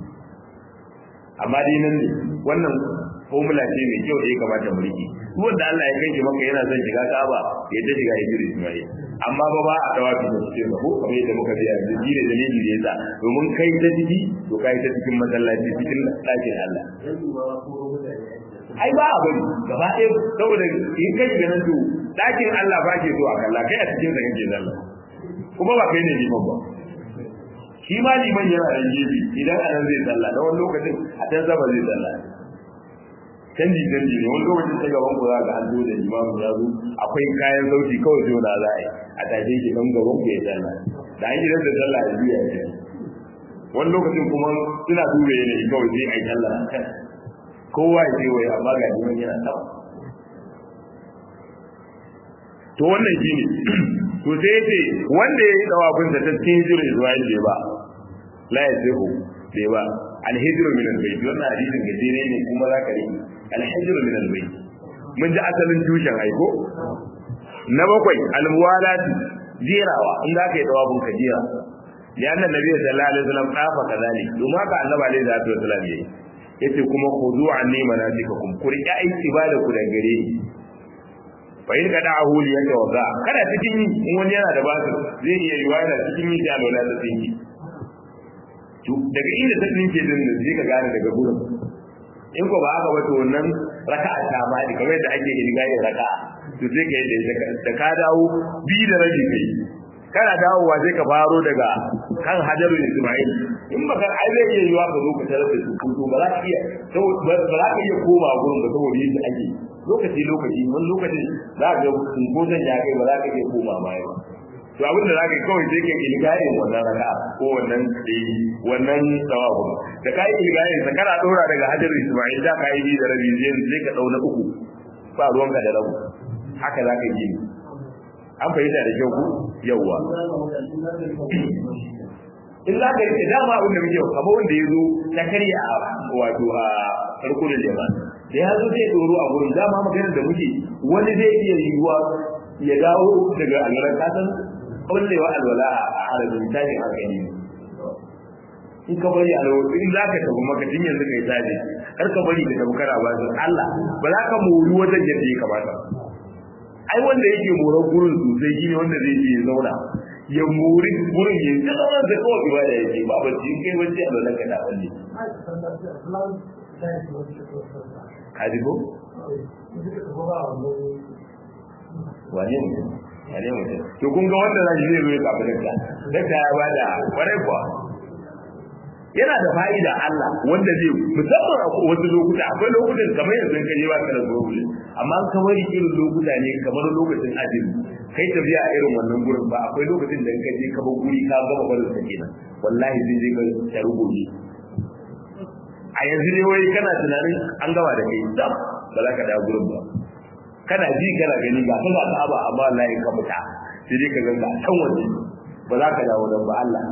amma dai nan ne wannan formula ce mai kyau da ya kamata mu rike duk wanda Allah ya kai maka yana son shiga Ka'aba ya ta shiga Hijri Ismail amma ba ba a dawafi da cikin ko kamar yadda muka ji yanzu ji da dalili da yasa domin kai ta ciki to kai ta cikin masallaci cikin ɗakin Allah ai ba a bari gaba ɗaya saboda in kai ga nan to ɗakin Allah ba ke so a kalla kai a cikin sa kake zalla kuma ba kai ne liman ba shi ma liman yana da gefe idan a nan zai sallah na wani lokacin a can sama zai sallah canji canji ne wani lokacin ta gaban ku za ga an zo da limamin ya zo akwai kayan sauti kawai zo na za a yi a tashe shi don gaban ku ya sallah da an gidan da sallah ya biya ya wani lokacin kuma suna duba yanayi kawai sai a yi sallah a kan kowa ya ce wai amma ga liman yana sama to wannan shi ne to sai ce wanda ya yi dawafin da ta cikin hijirar Isra'il bai ba la ya sihu bai ba alhijiru min albayt wannan hadisin gajere ne kuma za ka rike alhijiru min albayt mun ji asalin tushen aiko na bakwai almuwalati jerawa in za ka yi dawafin ka jera ya annan nabi sallallahu alaihi wasallam kafa kazali domin haka annabi alaihi salatu wasallam yayi yace kuma khudu anni manasikakum ku riƙe aiki ba da ku da gare ni fa in kada ahu li yaka waza kada cikin yi in wani yana da basu zai iya yi wani cikin yi da lola da tsinki to daga inda ta tsinke din da zai ka gane daga gurin in ko ba haka ba to wannan raka'a ta ma da kamar yadda ake yin gayin raka'a to sai ka yi da ka dawo bi da rabi kai kana dawowa sai ka faro daga kan hajarul isma'il in baka ai zai iya yiwa ka zo ka tarar da su to ba za ka iya ba za ka iya koma gurin ba saboda yadda ake lokaci lokaci wani lokaci za ka ga cunkoson ya kai ba za ka iya koma baya ba to abin da zaka kawai sai kai ilgayin wannan raka'a ko wannan tsayi wannan tsawabu da kai ilgayin sa kana dora daga hajar Isma'il da kai bi da rabi zai sai ka dauna uku ba ruwanka da rabu haka zaka yi an fahimta da kyau ku yawwa in za ka rike dama abin da muke kama wanda ya zo ta karya a wato a rukunin liman da ya zo zai doro a gurin dama maganar da muke wani zai iya yiwuwa ya dawo daga alwalar kasan kullewa alwala a harabin tashin hankali in ka bari alwala in za ka tafi maka tun yanzu kai tashi kar ka bari ka tafi kana ba su Allah ba za ka mori wajen yadda ya kamata ai wanda yake moran gurin sosai shine wanda zai je zauna ya mori gurin ya ta zama da kawai ibada yake ba ba ci kai wacce alwala ka da wanne ka ji ko wane mutum wane mutum to kun ga wanda zai zai zo ya kafa dakta dakta ya bada kwarai kuwa yana da fa'ida Allah wanda zai musamman a wasu lokuta akwai lokutan kamar yanzu ka je ba ka da gobe amma an kamar irin lokuta ne kamar lokacin azumi kai tafiya a irin wannan gurin ba akwai lokacin da ka je ka bar guri ka gama barin sa kenan wallahi zai je ka taru gobe a yanzu ne wai kana tunanin an gama da kai sam ba za ka dawo gurin ba kana ji kana gani ga kana ta aba amma wallahi ka fita sai dai ka ga can waje ba za ka dawo nan ba Allah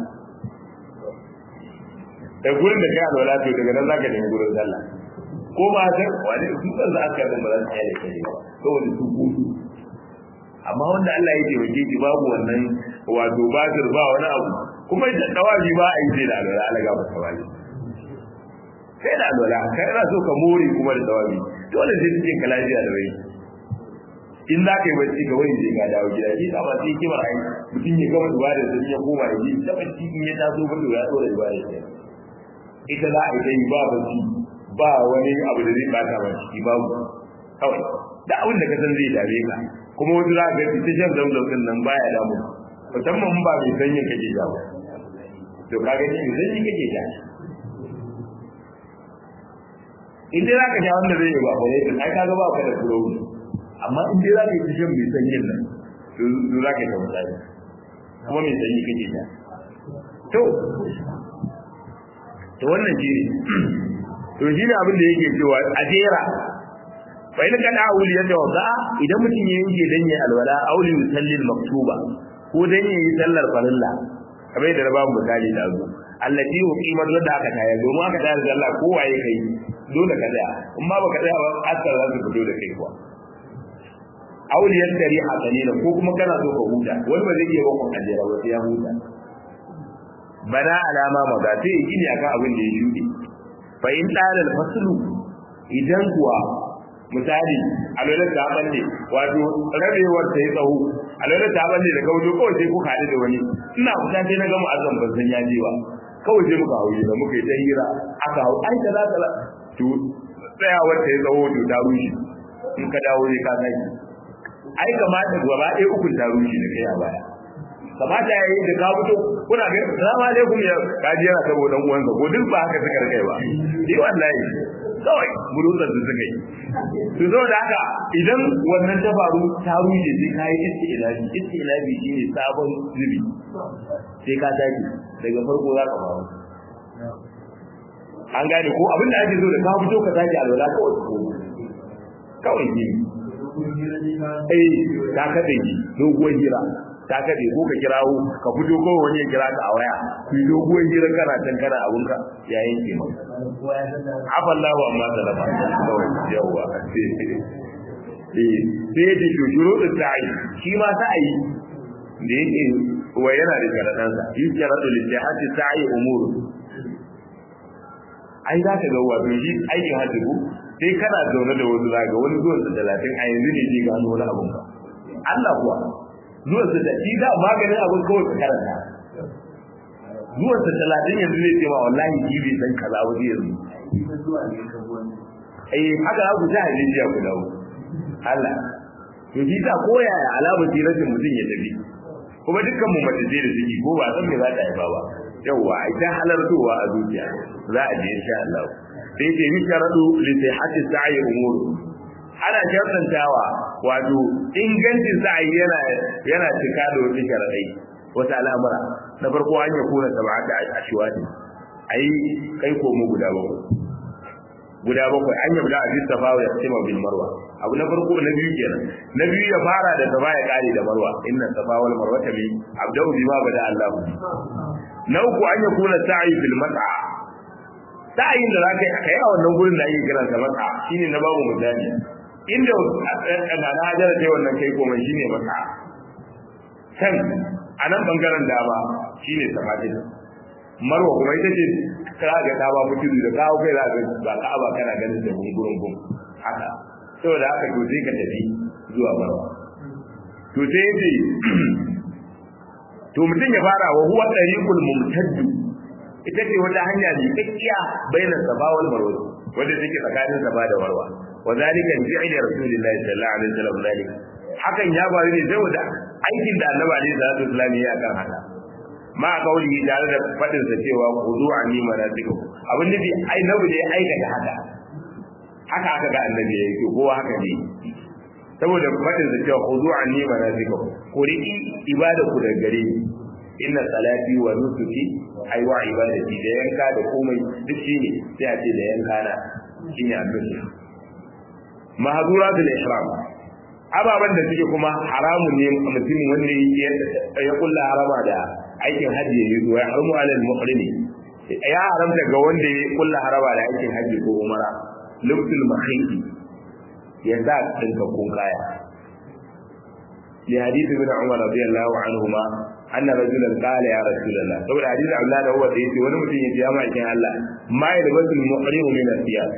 da gurin da kai alwala to daga nan zaka nemi gurin sallah ko ba ta wani su kan za ka ba za su yi kai ba saboda su kudu amma wanda Allah ya taimake ki babu wannan wato batir ba wani abu kuma da dawaji ba a yi sai da alwala Allah ga masa wani sai da alwala kai na so ka more kuma da dawaji dole sai cikin ka lafiya da rai in za ka yi bacci ga wani zai ga dawo gida shi ta ba sai kimar ai mutum ya gama ibada sai ya koma ya ji ta bacci in ya taso ba ya dora ibada sai ita za a yi dai ba bacci ba wani abu da zai bata ba ciki babu kawai da abin da ka san zai dame ka kuma wasu za ka ga ita shan zamzam din nan baya damu musamman ba mai sanyin kake ja ba to ka gani mai sanyi kake ja in dai za ka sha wanda zai yi ba bare ai ka ga ba ka da tsoro amma in dai za ka yi shan mai sanyin nan to za ka yi ta misali kuma mai sanyi kake ja to to wannan shi ne to shi ne abin da yake cewa a jera fa in kana auli yadda wasa idan mutum ya yanke dan ya alwala auli musallil maktuba ko dan ya yi sallar farilla kamar yadda na babu misali da zu allati uqimat wadda aka tayar domin aka tayar da Allah ko waye kai dole ka tsaya in ma baka tsaya ba asar za su fito da kai kuwa auli yaskari hasanina ko kuma kana so ka huta wani ba zai iya bakon ajera ba sai ya huta bana alama maza sai yi gini akan abin da ya shuɗe fa in dalal faslu idan kuwa misali alwala ta balle wato rabewar ta yi tsawo alwala ta balle da kaujo kawai sai kuka haɗu da wani ina kusa sai na gama azan ban san ya je ba kawai sai muka hauye da muka yi ta hira aka hau ai kaza kaza to tsayawar ta yi tsawo to ta rushe in ka dawo ne ka saki ai kamata gaba ɗaya ukun ta rushe da kai a baya kamata ya yi da ka fito kuna ga salamu alaikum ya kaji yana sabo dan uwansa ko duk ba haka suka rike ba eh wallahi kawai bulutsan su suka yi to zo da haka idan wannan ta faru ta rushe sai kai istilabi istilabi shine sabon zubi sai ka tafi daga farko za ka faru an gane ko abin da ake so da ka fito ka tafi alwala kawai ko kawai ne eh ta kaɗe doguwar hira ta kaɗe ko ka kirawo ka fito ko wani ya kira ka a waya ku yi doguwar hira kana can kana abunka ya yanke maka afallahu amma salama kawai yawwa eh sai ya ce to shuru da sa'i shi ma sa'i da yake wa yana da sharaɗansa yi sharaɗu littihati sa'i umuru ai za ka ga wato shi aikin hajji ko sai kana zaune da wasu zaga wani zuwan sa talatin a yanzu ne zai gano wani abun ka Allah kuwa zuwan sa da shi da maganin abun kawai ka karanta zuwan sa talatin yanzu ne ce ma wallahi shi bai san kaza ba zai yanzu eh haka za ku ta hadisi ku dawo Allah to shi ta koyaya alamar rashin mutum ya tafi kuma dukkan mu mace ce da ciki ko ba san me za ta haifa ba yawa ita halartowa a zuciya za a je insha Allah sai ce yi sharadu li sihhati sa'i umur ana shartantawa wato ingancin sa'i yana yana cika da wasu sharadai wata al'amura na farko an ya kuna sab'ata ashwati ai kai ko mu guda bakwai guda bakwai an yabda a bisa fa ya tsima bil marwa abu na farko na biyu kenan na biyu ya fara da safa ya kare da marwa inna safa wal marwa bi abda'u bima bada Allah na uku an yakuna sa'i bil mat'a sa'in da zaka yi kai a wannan gurin da ake kiran sa mat'a shine na babu misali inda kana na hajara sai wannan kai komai shine mat'a can a nan bangaren dama shine safatin marwa kuma ita ce kira ga ta ba mutu da kawo kai za ka ba ka ba kana ganin da gungurin gun haka saboda haka to sai ka tafi zuwa marwa to sai yace to mutum ya fara wa huwa tariqul mumtaddu ita ce wata hanya ne kakkiya baina safa wal marwa wanda take tsakanin safa da marwa wa zalika bi fi'li rasulillahi sallallahu alaihi wasallam zalika hakan ya faru ne saboda aikin da annabi alaihi salatu wasallam ya kan haka ma kauli tare da fadin sa cewa khudu anni manasikum abin da ai nabi ne aikata haka haka aka ga annabi ya yi kowa haka ne saboda fadin sa cewa khudu anni manasikum ku riki ibada ku daga gare ni inna salati wa nusuki ai wa ibadati da yanka da komai duk shine sai a ce da yanka na shine annabi mahzuratul ihram ababan da suke kuma haramun ne mutumin wanda ya kulla harama da aikin hajji ya yi zuwa ya haramu alal muhrimi ya haramta ga wanda ya kulla harama da aikin hajji ko umara lubtul mahiti ya sa dinka kun kaya li hadith ibn umar radiyallahu anhuma anna rajulan qala ya rasulullah saboda hadith abdullah da huwa da yace wani mutum ya ce ya ma'aikin Allah ma yalbasul muhrimu min asiyas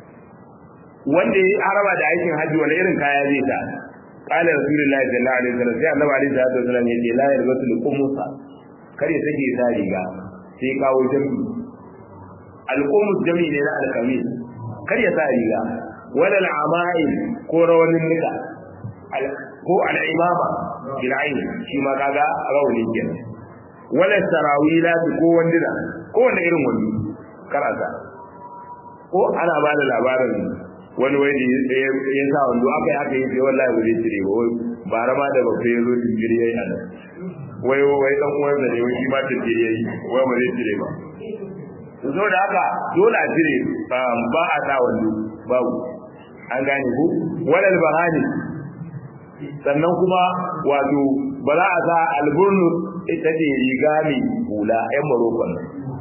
wanda ya harama da aikin hajji wani irin kaya zai ta qala rasulullahi sallallahu alaihi wasallam sai annabi alaihi salatu wasallam ya ce la yalbasul qumusa kar ya sake sa riga sai kawo jami alqumus jami ne na alkamis kar ya sa riga wala al'ama'il ko rawanin nika ko al'imama bil ayn shi ma kaga rawani kenan wala sarawilat ko wandina ko wanda irin wani karasa ko ana ba da labarin wani wani ya sa wando aka yi aka yi sai wallahi ba zai cire ba wai bara ma da babba ya zo jinjiri yayi a nan wai wai dan uwan da ne wai shi ma jinjiri yayi wai ba zai cire ba so da haka dole a cire ba a sa wando babu an gane ku walal bahani sannan kuma wato ba za a sa alburnu ita ce riga mai hula yan marokon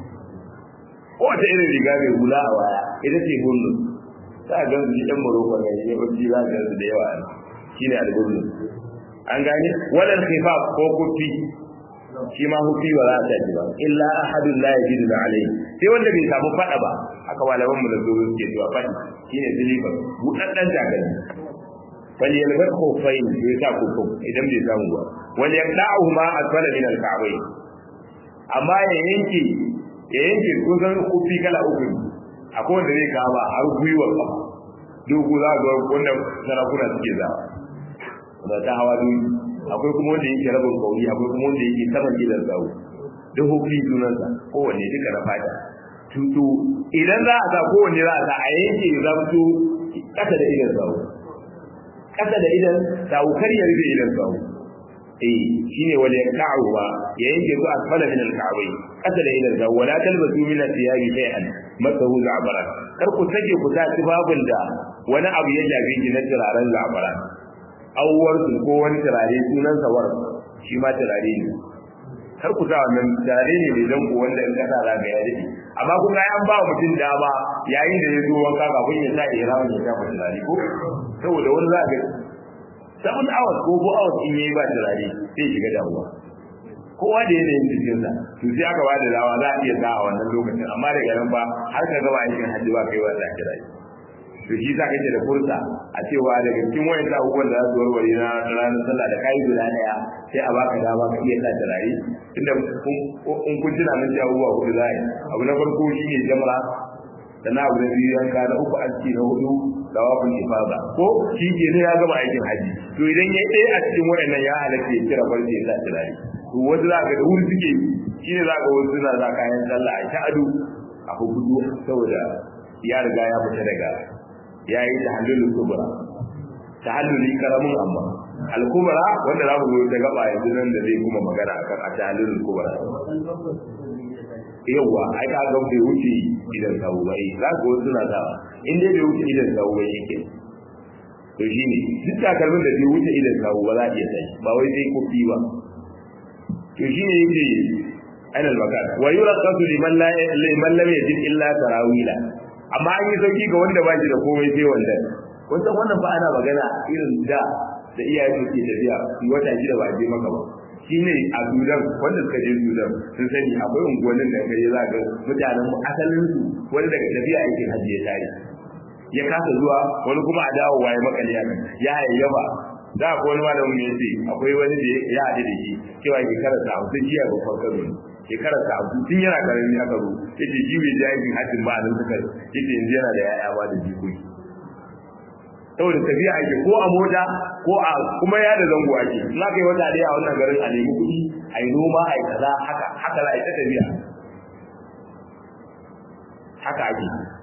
ko wata irin riga mai hula a waya ita ce burnu za a gan su yan marokon ne ya wajen za a gan su da yawa shi ne alburnu an gane walal khifaf ko kufi shi ma hufi ba za a tafi ba illa ahadun la yajidu alayhi sai wanda bai samu fada ba haka malaman mu da zo suke cewa fadi shine silifar budaddan takalmi wal yalbas khuffain bai sa kufu idan bai samu ba wal yaqda'u ma asfala min al-ka'bayn amma ya yanke ya yanke kusan kufi kala uku akwai wanda zai kama har gwiwar ba dogo za ga wanda sarakuna suke zawa da ta hawa duniya akwai kuma wanda yake rabin kauri akwai kuma wanda yake saman gidan zawo duk hukumi sunansa kowanne duka na fata tutu idan za a sa kowanne za a sa a yanke zamto kasa da idan zawo kasa da idan zawo kar ya rufe idan zawo eh shine wal yaka'u ba ya yanke su asfala min al-ka'bai kasa da idan zawo wala talbasu min al-thiyabi shay'an masahu za'baran kar ku sake ku sa tibabin da wani abu ya jabe ki na turaren za'baran awwar su ko wani turare sunan sawar shi ma turare ne kar ku sa wannan turare ne da dan ku wanda in kasa za ga ya dade amma kun ga an ba mutum dama yayin da ya zo wanka kafin ya sa ihram ya sa turare ko saboda wani za ga seven hours ko four hours in yayi ba turare sai shiga damuwa kowa da yanayin jikinsa to sai aka ba da dawa za a iya sa a wannan lokacin amma daga nan ba har ka gaba aikin hajji ba kai wanda kira to shi sa kake da fursa a cewa daga cikin wayan abubuwan da za su warware na ranar sallah da kayi guda daya sai a baka dama ka iya sa turare tunda in kun tuna mun ci abubuwa hudu za yi abu na farko shi ne jamra sannan abu na biyu yanka na uku aski na hudu da wafin ifada ko shi ke ne ya gama aikin haji to idan ya ɗaya a cikin waɗannan ya halatta ya kira farce ya sa turare to wasu za ka da wuri suke shi ne za ka wasu suna za kayan sallah a ta ado a hukudu saboda ya riga ya fita daga ya yi ta hallulun kubura ta halluli karamin amma al-kubra wanda za mu zo ta gaba yanzu nan da zai kuma magana akan a ta hallulun kubura yawwa ai ka ga bai wuce idan sawu ba eh za ka wasu suna sawa in dai bai wuce idan sawu ba shi ke to shi ne duk takalmin da bai wuce idan sawu ba za a iya sai ba wai sai kofi ba to shi ne yake ainal makan wa yuraqatu liman la liman lam yajid illa tarawila amma an yi sauki ga wanda ba shi da komai sai wanda wannan wannan fa ana magana irin da da iyaye su ke tafiya wata shida ba a je maka ba shi ne a Sudan wanda suka je Sudan sun sani akwai unguwannin da kai za ga mutanen mu asalin su wani daga tafiya aikin hajji ya tare ya kasa zuwa wani kuma a dawo waye makali ya ya yayyaba da ko wani malamin ne yace akwai wani da ya haɗu da shi cewa shekarar sa hamsin jiya ba farko ne shekarar sa hamsin tun yana karami aka zo yace shi bai je aikin hajjin ba a nan suka yace yanzu yana da yaya ba da jikoki saboda tafiya ake ko a mota ko a kuma ya da zango ake in aka yi wata daya a wannan garin a nemi kuɗi a yi noma a yi kaza haka haka za a yi ta tafiya haka ake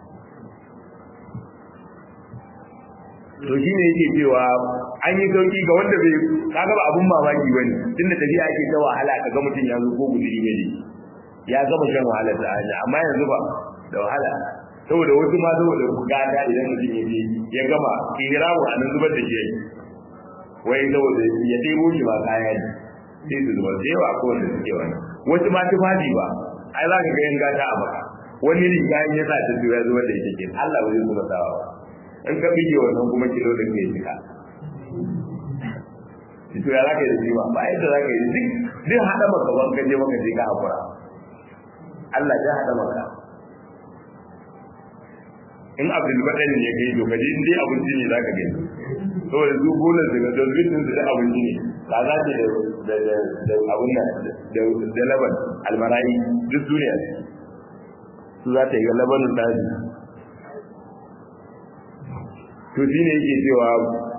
to shi ne yake cewa an yi sauki ga wanda bai kaga ba abun mamaki bane tunda tafiya ake ta wahala kaga mutum ya zo ko guduri ne ya gama shan wahala ta hanya amma yanzu ba da wahala saboda wasu ma saboda gata idan mutum ya je ya gama ihramu a nan zubar da shi wai saboda ya ɗebo shi ba kaya ne sai su zubar da yawa ko wanda suke wani wasu ma tufafi ba ai za ka ga yan gata a maka wani riga in ya sa ta ya zubar da ita ke Allah ba zai kuma sawa ba in ka bige wannan kuma kilo da ke jika to ya za ka yi da shi ba ba yadda za ka yi duk duk haɗa maka ban ka je maka je ka haƙura Allah ya haɗa maka in abdul badan ne kai to kaje in dai abinci ne zaka gani saboda su gonar daga dalbin din da abinci ne ka za ta da da da abun nan da da laban almarai duk duniya su za ta yi labanin daji to shine yake cewa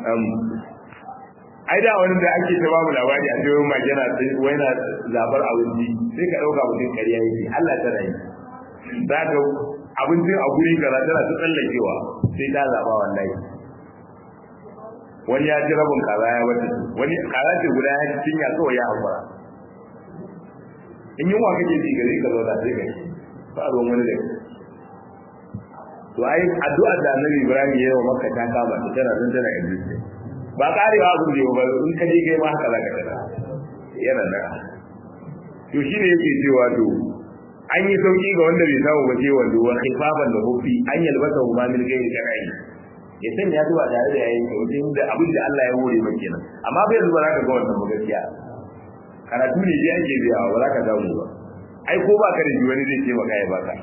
ai da wani da ake ta bamu labari a cewa magana wai na zabar abinci sai ka dauka mutum ƙarya yake Allah ta rayu za ka abincin a guri kaza tana ta tsallakewa sai ta zaba wallahi wani ya ci rabin kaza ya wata wani kaza ce guda ya ci cinya kawai ya hakura in yunwa kake ji gari ka zauna sai kai ba a wani da to ai addu'a da Annabi Ibrahim ya yi wa Makka ta kama ta tana nan tana exist ba karewa abin da ba in ka je kai ma haka zaka tada yana nan to shine yake cewa to an yi sauki ga wanda bai samu waje wanda wa khifafan da hufi an yalbasa huma min gairi karai ya san ya zuwa tare da yayin wajen da abin da Allah ya hore maka kenan amma bai zuwa zaka ga wannan gaskiya karatu ne dai ake biya ba za ka samu ba ai ko ba ka da wani zai ce maka ya baka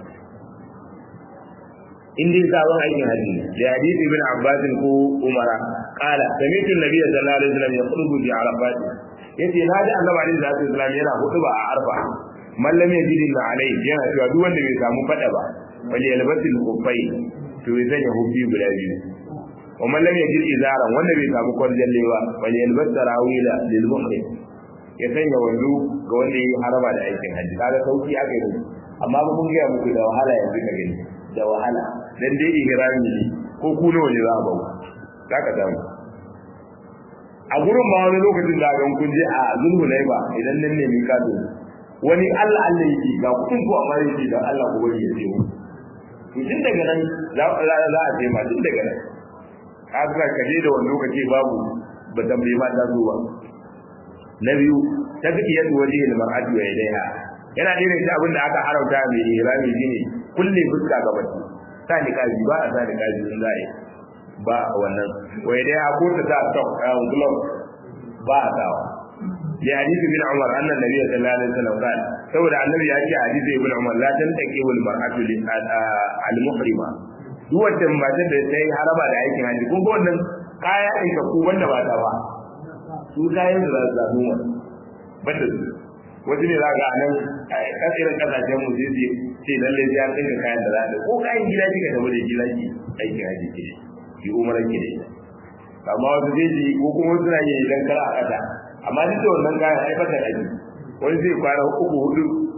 in dai sabon aikin haji da hadisi ibn Abbas ko Umara qala sami'tu an-nabiy sallallahu alaihi wasallam yaqulu bi arafat yace na ji annabi alaihi wasallam yana hutuba a arfa man lam yajid illa alayhi yana cewa duk wanda bai samu fada ba wali yalbasil kufai to ya sanya hubbi guda biyu wa man lam yajid izaran wanda bai samu kwarjalle ba wali yalbas tarawila lil muhrim ya sanya wando ga wanda yi haraba da aikin hajji kaga sauki aka yi amma ba mun ga muku da wahala yanzu ka gani da wahala dan dai ihrami ne ko ku nawa ne za a bawo zaka samu a gurin ma wani lokacin da ga kun je a zulhulaiba idan nan ne mika to wani Allah Allah yake ga kudin ko amma yake da Allah ko bari ya ce mu to tun daga nan za za a ce ma tun daga nan haka ka je da wani lokaci babu ba tambaye ma ta zo ba na biyu tafiyatu wajhi al-mar'ati wa yadayha yana da irin abin da aka harauta mai ihrami shine kulle fuska ga mace sa ni kaji ba a sa ni kaji in za yi ba wannan wa yadayha ko ta sa top glove ba a sawa ya hadisi bin Umar annan nabi sallallahu alaihi wasallam kan saboda annabi ya ce hadisi ibn Umar la tantaqi wal mar'atu al muhrima duk wanda matar da ta yi haraba da aikin haji kun ga wannan kaya aika ku wanda ba ta ba su kayan da za su zaɓi wa banda su wasu ne za ga nan kasirin kasashen mu sai ce lalle sai an tsinka kayan da za ta ko kayan gida kika da wani gida ki aikin haji ke ki umarar ki da ita amma wasu zai ji ko kuma wasu na yin idan kara a ƙasa amma duk da wannan kayan haifar da aji wani zai kwana uku hudu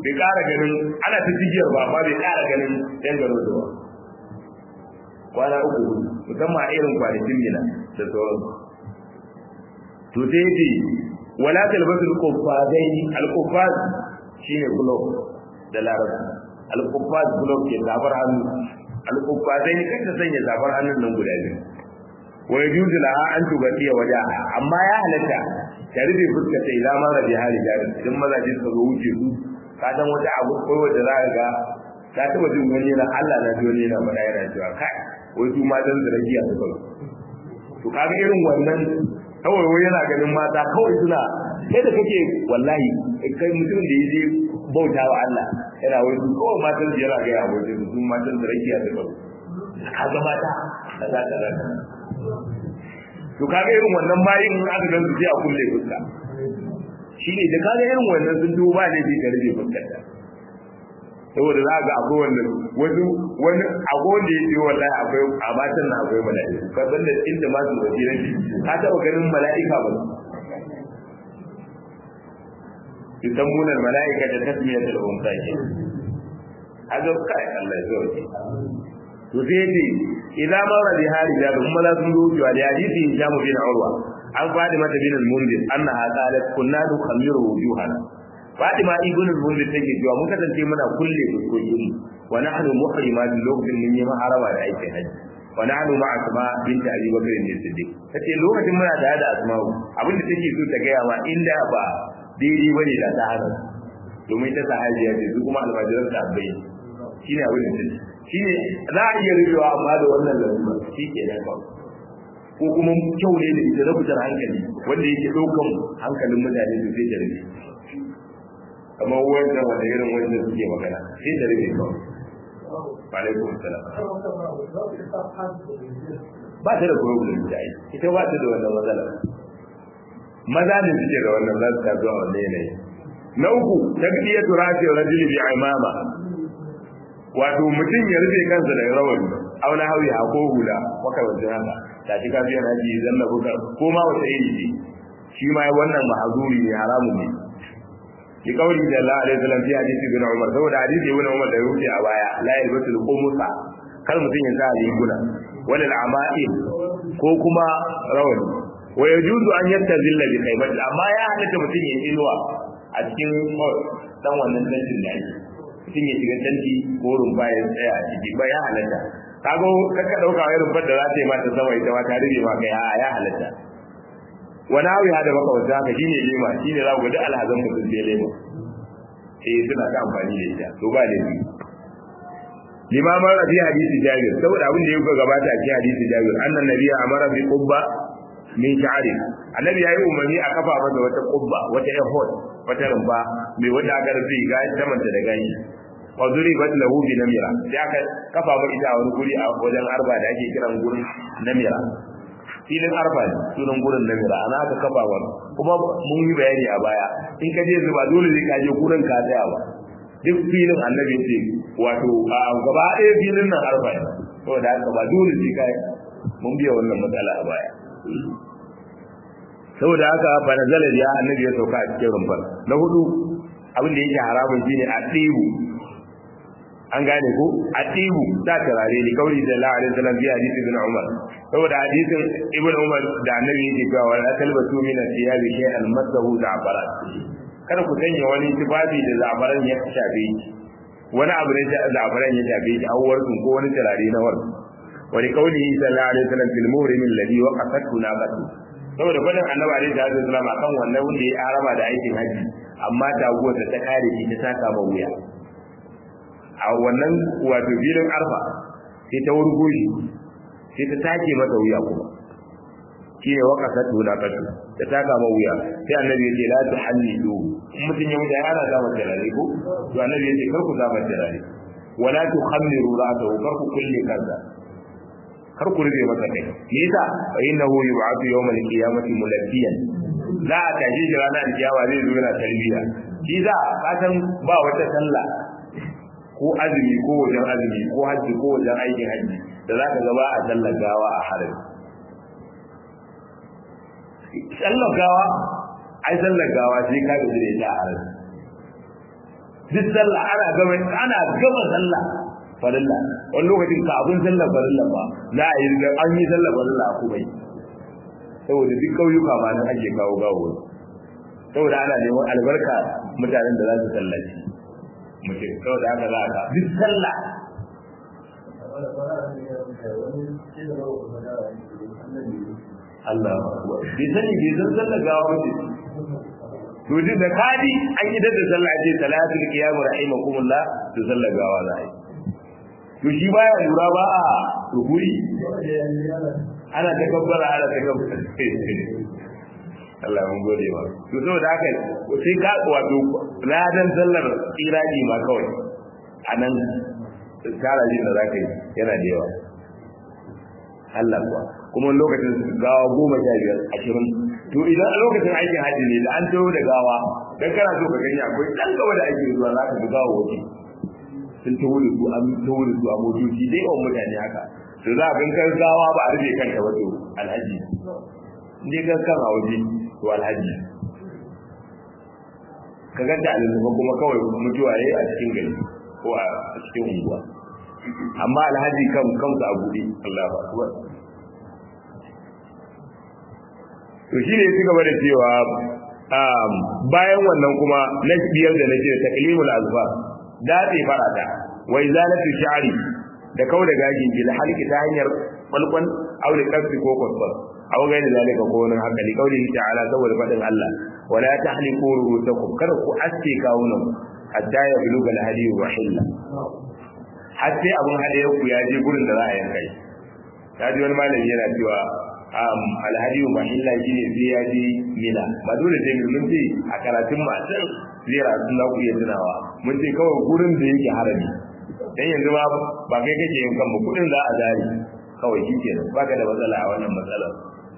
bai ƙara ganin ana ta jigiyar ba amma bai ƙara ganin yan garo da ba kwana uku musamman a irin kwanakin mina da sauran to sai yace wala talbasul quffazai al quffaz shine glove da larabci al quffaz glove ke zafar hannu al quffazai kan ta sanya zafar hannun nan guda biyu wa yajuzu laha an tugatiya wajaha amma ya halatta ta rufe fuskar ta idan mara bi hali jarin idan mazaje suka zo wuce su ka san wata abu ko wanda za ka ga ta taba jin wani na Allah na biyo ne na faɗa yana cewa kai wai su ma dan zarafiya su kawai to kaga irin wannan kawai wai yana ganin mata kawai suna sai da kake wallahi kai mutum da yaje bauta wa Allah yana wai su kawai matan su yana ga ya waje su matan zarafiya su kawai kaga mata kaza kaza to kaga irin wannan bayin in aka gansu sai a kulle fuska shine da kaga irin wannan sun duba ne bi ka rufe fuskar ta saboda za ga akwai wannan wasu wani akwai wanda ya ce wallahi akwai a matan na akwai mala'iku ka san da inda ma su waje ne ka taba ganin mala'ika ba yusammuna al-mala'ika da tasmiyatul unsa ke haka kai Allah ya sauke to sai ce idan mara bi hali da kuma la sun ruju da hadisi Hisham bin Urwa an Fatima bin al-Munzir annaha qalat kunna nukhamiru wujuhana Fatima ibn al-Munzir take cewa mun kasance muna kulle fuskokin mu wa nahnu muhrimat lokacin mun yi maharama da aikin haji wa nahnu ma asma bint Abi Bakr ne Siddiq tace lokacin muna tare da Asma'u abinda take so ta gaya ma inda ba daidai bane da ta hana domin ta sahabiya ce su kuma almajiran ta bai shine abin da take shine za a iya rubewa amma da wannan lalura shi ke nan ba ko kuma kyau ne da ita na fitar hankali wanda yake ɗaukan hankalin mutane su sai da rufe kamar wanda wanda irin wanda suke magana sai da rufe kawai alaikum salam ba ta da problem da ai ita ba ta da wannan matsala maza ne suke da wannan za su ta zuwa wannan yanayi na uku tabiyatu rafi rajuli bi imama wato mutum ya rufe kansa da rawani auna hawi a ko hula makamancin haka ta ci ka biyan haji zanna buka ko ma wata iri ce shi ma wannan mahazuri ne haramun ne ki kauli da Allah alaihi wasallam fi hadisi ibn Umar saboda hadisi ibn Umar da yake a baya la yalbasul qumusa kar mutum ya sa riguna wal ama'il ko kuma rawani wa yajuzu an yattazilla bi khaybati amma ya halatta mutum ya inuwa a cikin dan wannan tantin da yake mutum ya shiga tanti ko rumfa ya tsaya a ciki ba ya halatta kago kaka dauka wai rumfar da za ta yi mata sama ita ma ta rube ma kai a ya halatta wani hawi hada maka wata haka shine lema shine za ku ga alhazan mutum sai lema eh suna ta amfani da ita to ba laifi limaman rabi hadisi jabir saboda abin da ya gabata a cikin hadisi jabir annan nabiyya amara bi qubba min sha'ari annabi yayi umarni a kafa masa wata qubba wata ehod wata rumfa mai wanda aka rufe ga samanta da gani wa duribat lahu bi namira sai aka kafa ba ita a wani guri a wajen arba da ake kiran gurin namira filin arba ne sunan gurin namira ana aka kafa ba kuma mun yi bayani a baya in ka je zuba dole zai kaje gurin ka tsaya ba duk filin annabi ce wato a gaba ɗaya filin nan arba ne saboda haka ba dole sai kai mun biya wannan matsala a baya saboda haka fa nazala ya annabi ya sauka a cikin rumfar na hudu abin da yake haramun shine a tsibu an gane ko a tsibu ta tarare ni kauli da Allah alaihi wasallam bi hadisi ibn Umar saboda hadisin ibn Umar da annabi yake cewa wala talbatu min thiyabi shay'an masahu za'faran kada ku sanya wani tufafi da za'faran ya shafe shi wani abu ne da za'faran ya shafe shi awwarku ko wani tarare na warku wani kauli sallallahu alaihi wasallam fil muhrim alladhi waqafatu naqatu saboda fadin annabi alaihi salatu wasallam akan wannan wanda ya arama da aikin haji amma taguwar da ta kare shi ta saka ma wuya a wannan wato filin arfa sai ta wurgo shi sai ta take masa wuya kuma shi ne waka ta tuna katu ta taka ma wuya sai annabi ya ce la tu hallidu in mutum ya mutu ana zama turare ko to annabi ya ce kar ku zama turare wala tu khammiru ra'sahu kar ku kulle kansa kar ku rufe masa kai me yasa fa innahu yub'athu yawmal qiyamati mulabbiyan za a tashi shi ranar kiyama zai zo yana talbiya shi za ka san ba wata sallah ko azumi ko wajen azumi ko hajji ko wajen aikin hajji da za ka gaba a sallar gawa a harin sallar gawa ai sallar gawa sai ka gaji da ita a harin duk sallah ana gama ana gama sallah farilla wani lokacin kafin sallar farilla ba za a yi an yi sallar farilla kuma yi saboda duk kauyuka ma nan ake kawo gawo saboda ana neman albarka mutanen da za su sallaci mutum saboda haka za ka duk sallah Allah bai sani bai san sallar gawa ba to duk da kadi an yi da sallah ce salatul qiyam rahimakumullah to sallar gawa za a yi to shi baya lura ba a ruhuri ana ta kabbara ana ta kabbara Allah mun gode ba to saboda haka sai ka wato ladan sallar irani ma kawai anan tara jin da zaka yi yana da yawa Allah kuwa kuma lokacin gawa goma sha biyar ashirin to idan a lokacin aikin hajji ne da an taho da gawa dan kana so ka gani akwai dan gaba da ake zuwa za ka ga gawa waje sun taho da su an taho da su a motoci dai yawan mutane haka to za a bin kan gawa ba a rufe kanta ba to alhaji ne kan kan a waje to alhaji ka ganta a lulluɓa kuma kawai mutuwa ya a cikin gari ko a cikin unguwa amma alhaji kan kansa a buɗe Allah ba akbar to shi ne ya ci gaba da cewa bayan wannan kuma na biyar da na ce taklimul azfar datse farata wa izalatu sha'ri da kauda gajin bil halki ta hanyar balkon aure kasfi ko kwasfar aw ga da zalika ko wani haka li kauli ta'ala saboda fadin Allah wala tahliqu ru'usakum kada ku aske kawunan hatta ya buluga al hadi wa hilla hatta abun hade ku ya je gurin da za a yanka shi ta ji wani malami yana cewa alhadi wa mahilla shine sai ya je mina ba dole sai mun ce a karatun masu zira sun za ku iya tunawa mun ce kawai gurin da yake harami dan yanzu ma ba kai kake yin kan kudin za a zari kawai shi ke ba ka da matsala a wannan matsalar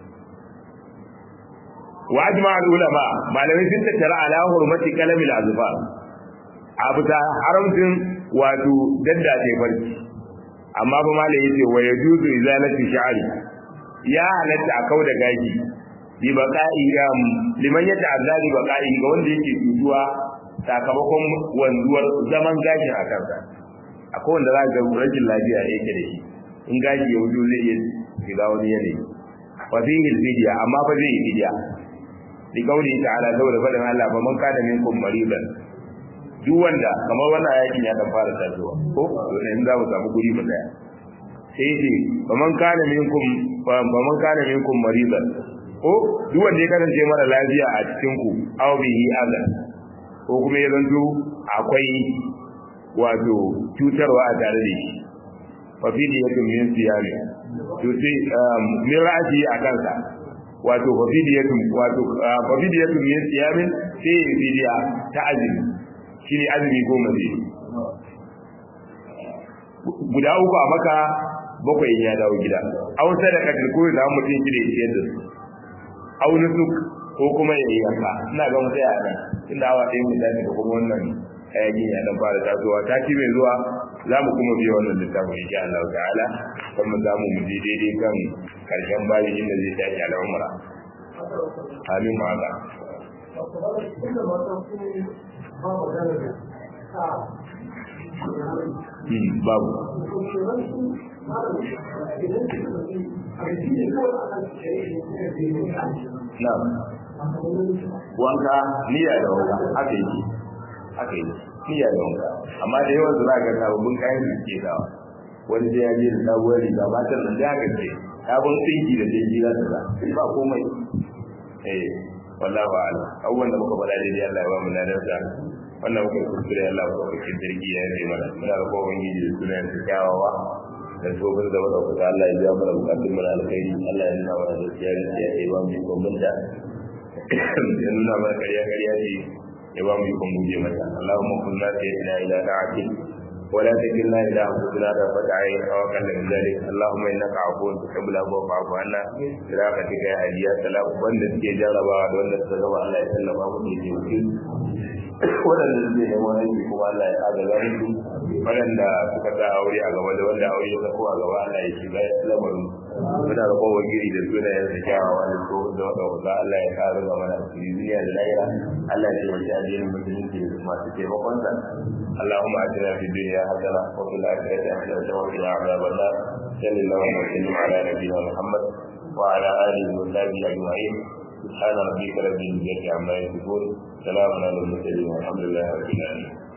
wa ajma al ulama malamai sun tattara ala hurmati kalamil azfar abu ta haramcin wato daddace barci amma ba malai yace wa yajuzu izalati sha'ri ya halatta a kau da gaji bi baqa'i um, liman ya ta'azza bi baqa'i ga wanda yake tutuwa sakamakon wanzuwar zaman gashin a kansa akwai wanda za ga rashin lafiya yake da shi in gashi ya wuce zai iya shiga wani yanayi wa fihi fidiya amma fa zai yi fidiya bi kauli ta'ala saboda fadin Allah fa man kana minkum maridan duk wanda kamar wannan ayatin ya dan fara tasowa ko in za mu samu guri mu daya sai ce faman kana minkum faman kana minkum maridan ko duk wanda ya kasance mara lafiya a cikin ku aw bihi adan ko kuma ya zanto akwai wato cutarwa a tare da shi fa fi diyatun min siyami to sai min ra'ati a kansa wato fa fi diyatun wato fa fi diyatun min siyami sai fidiya ta azumi shine azumi goma zai guda uku a maka bakwai ya dawo gida aw sadaka ko da mutum shi da yake da su aw nusuk ko kuma ya yi yanka ina ga mu tsaya nan inda awa ɗaya mu tafi da kuma wannan hayaki ya dan fara tasowa ta ci mai zuwa za mu kuma biya wannan littafin insha Allah ta'ala kuma za mu mu daidai kan karshen bayan inda zai tashi al'umra amin ma Allah babu Na'am. Wanka niyya da wanka haka yake. Haka yake. Niyya da wanka. Amma da yawan zura ga sababbin kayan da suke dawa. Wani sai ya je da sabuwar riga matan nan da haka ce. Sabon tsinki da dai jira da za. Ba komai. Eh, wallahu a'lam. Abubuwan da muka faɗa daidai Allah ya ba mu ladarsa. Wannan muka kuskure Allah ya ba mu jirgi ya yi mana. Muna da kowa ubangiji da sunayen su kyawawa. da tsohon da wadda kuka Allah ya biya mana bukatun mana alkhairi Allah ya nuna mana gaskiya gaskiya ya ba mu yi kon banta ya nuna mana ƙarya ƙarya ce ya ba mu yi kon guje mata Allahumma kunna sayyidina ila ta'atik ولا تكلنا إلى أنفسنا طرفة عين أو أقل من ذلك اللهم إنك عفو تحب العفو فاعف عنا برحمتك يا هدي يا سلام وأن تكي جاربا وأن تسلم الله يسلم أبو تيجي waɗanda suke neman aiki kuma Allah ya agaza musu waɗanda suka sa aure a gaba da wanda aure ya sako a gaba Allah ya shiga lamarin muna da kowa giri da suna yin da kyawawa da so da wanda wanda Allah ya kare ga mana duniya da lahira Allah ya taimaki addinin musulunci da masu taimakon sa اللهم اجعلنا في الدنيا حسنه وفي الاخره حسنه وقنا عذاب النار صلى الله وسلم على نبينا محمد وعلى اله وصحبه اجمعين سبحان ربك رب العزه عما يصفون سلام على المرسلين والحمد لله رب العالمين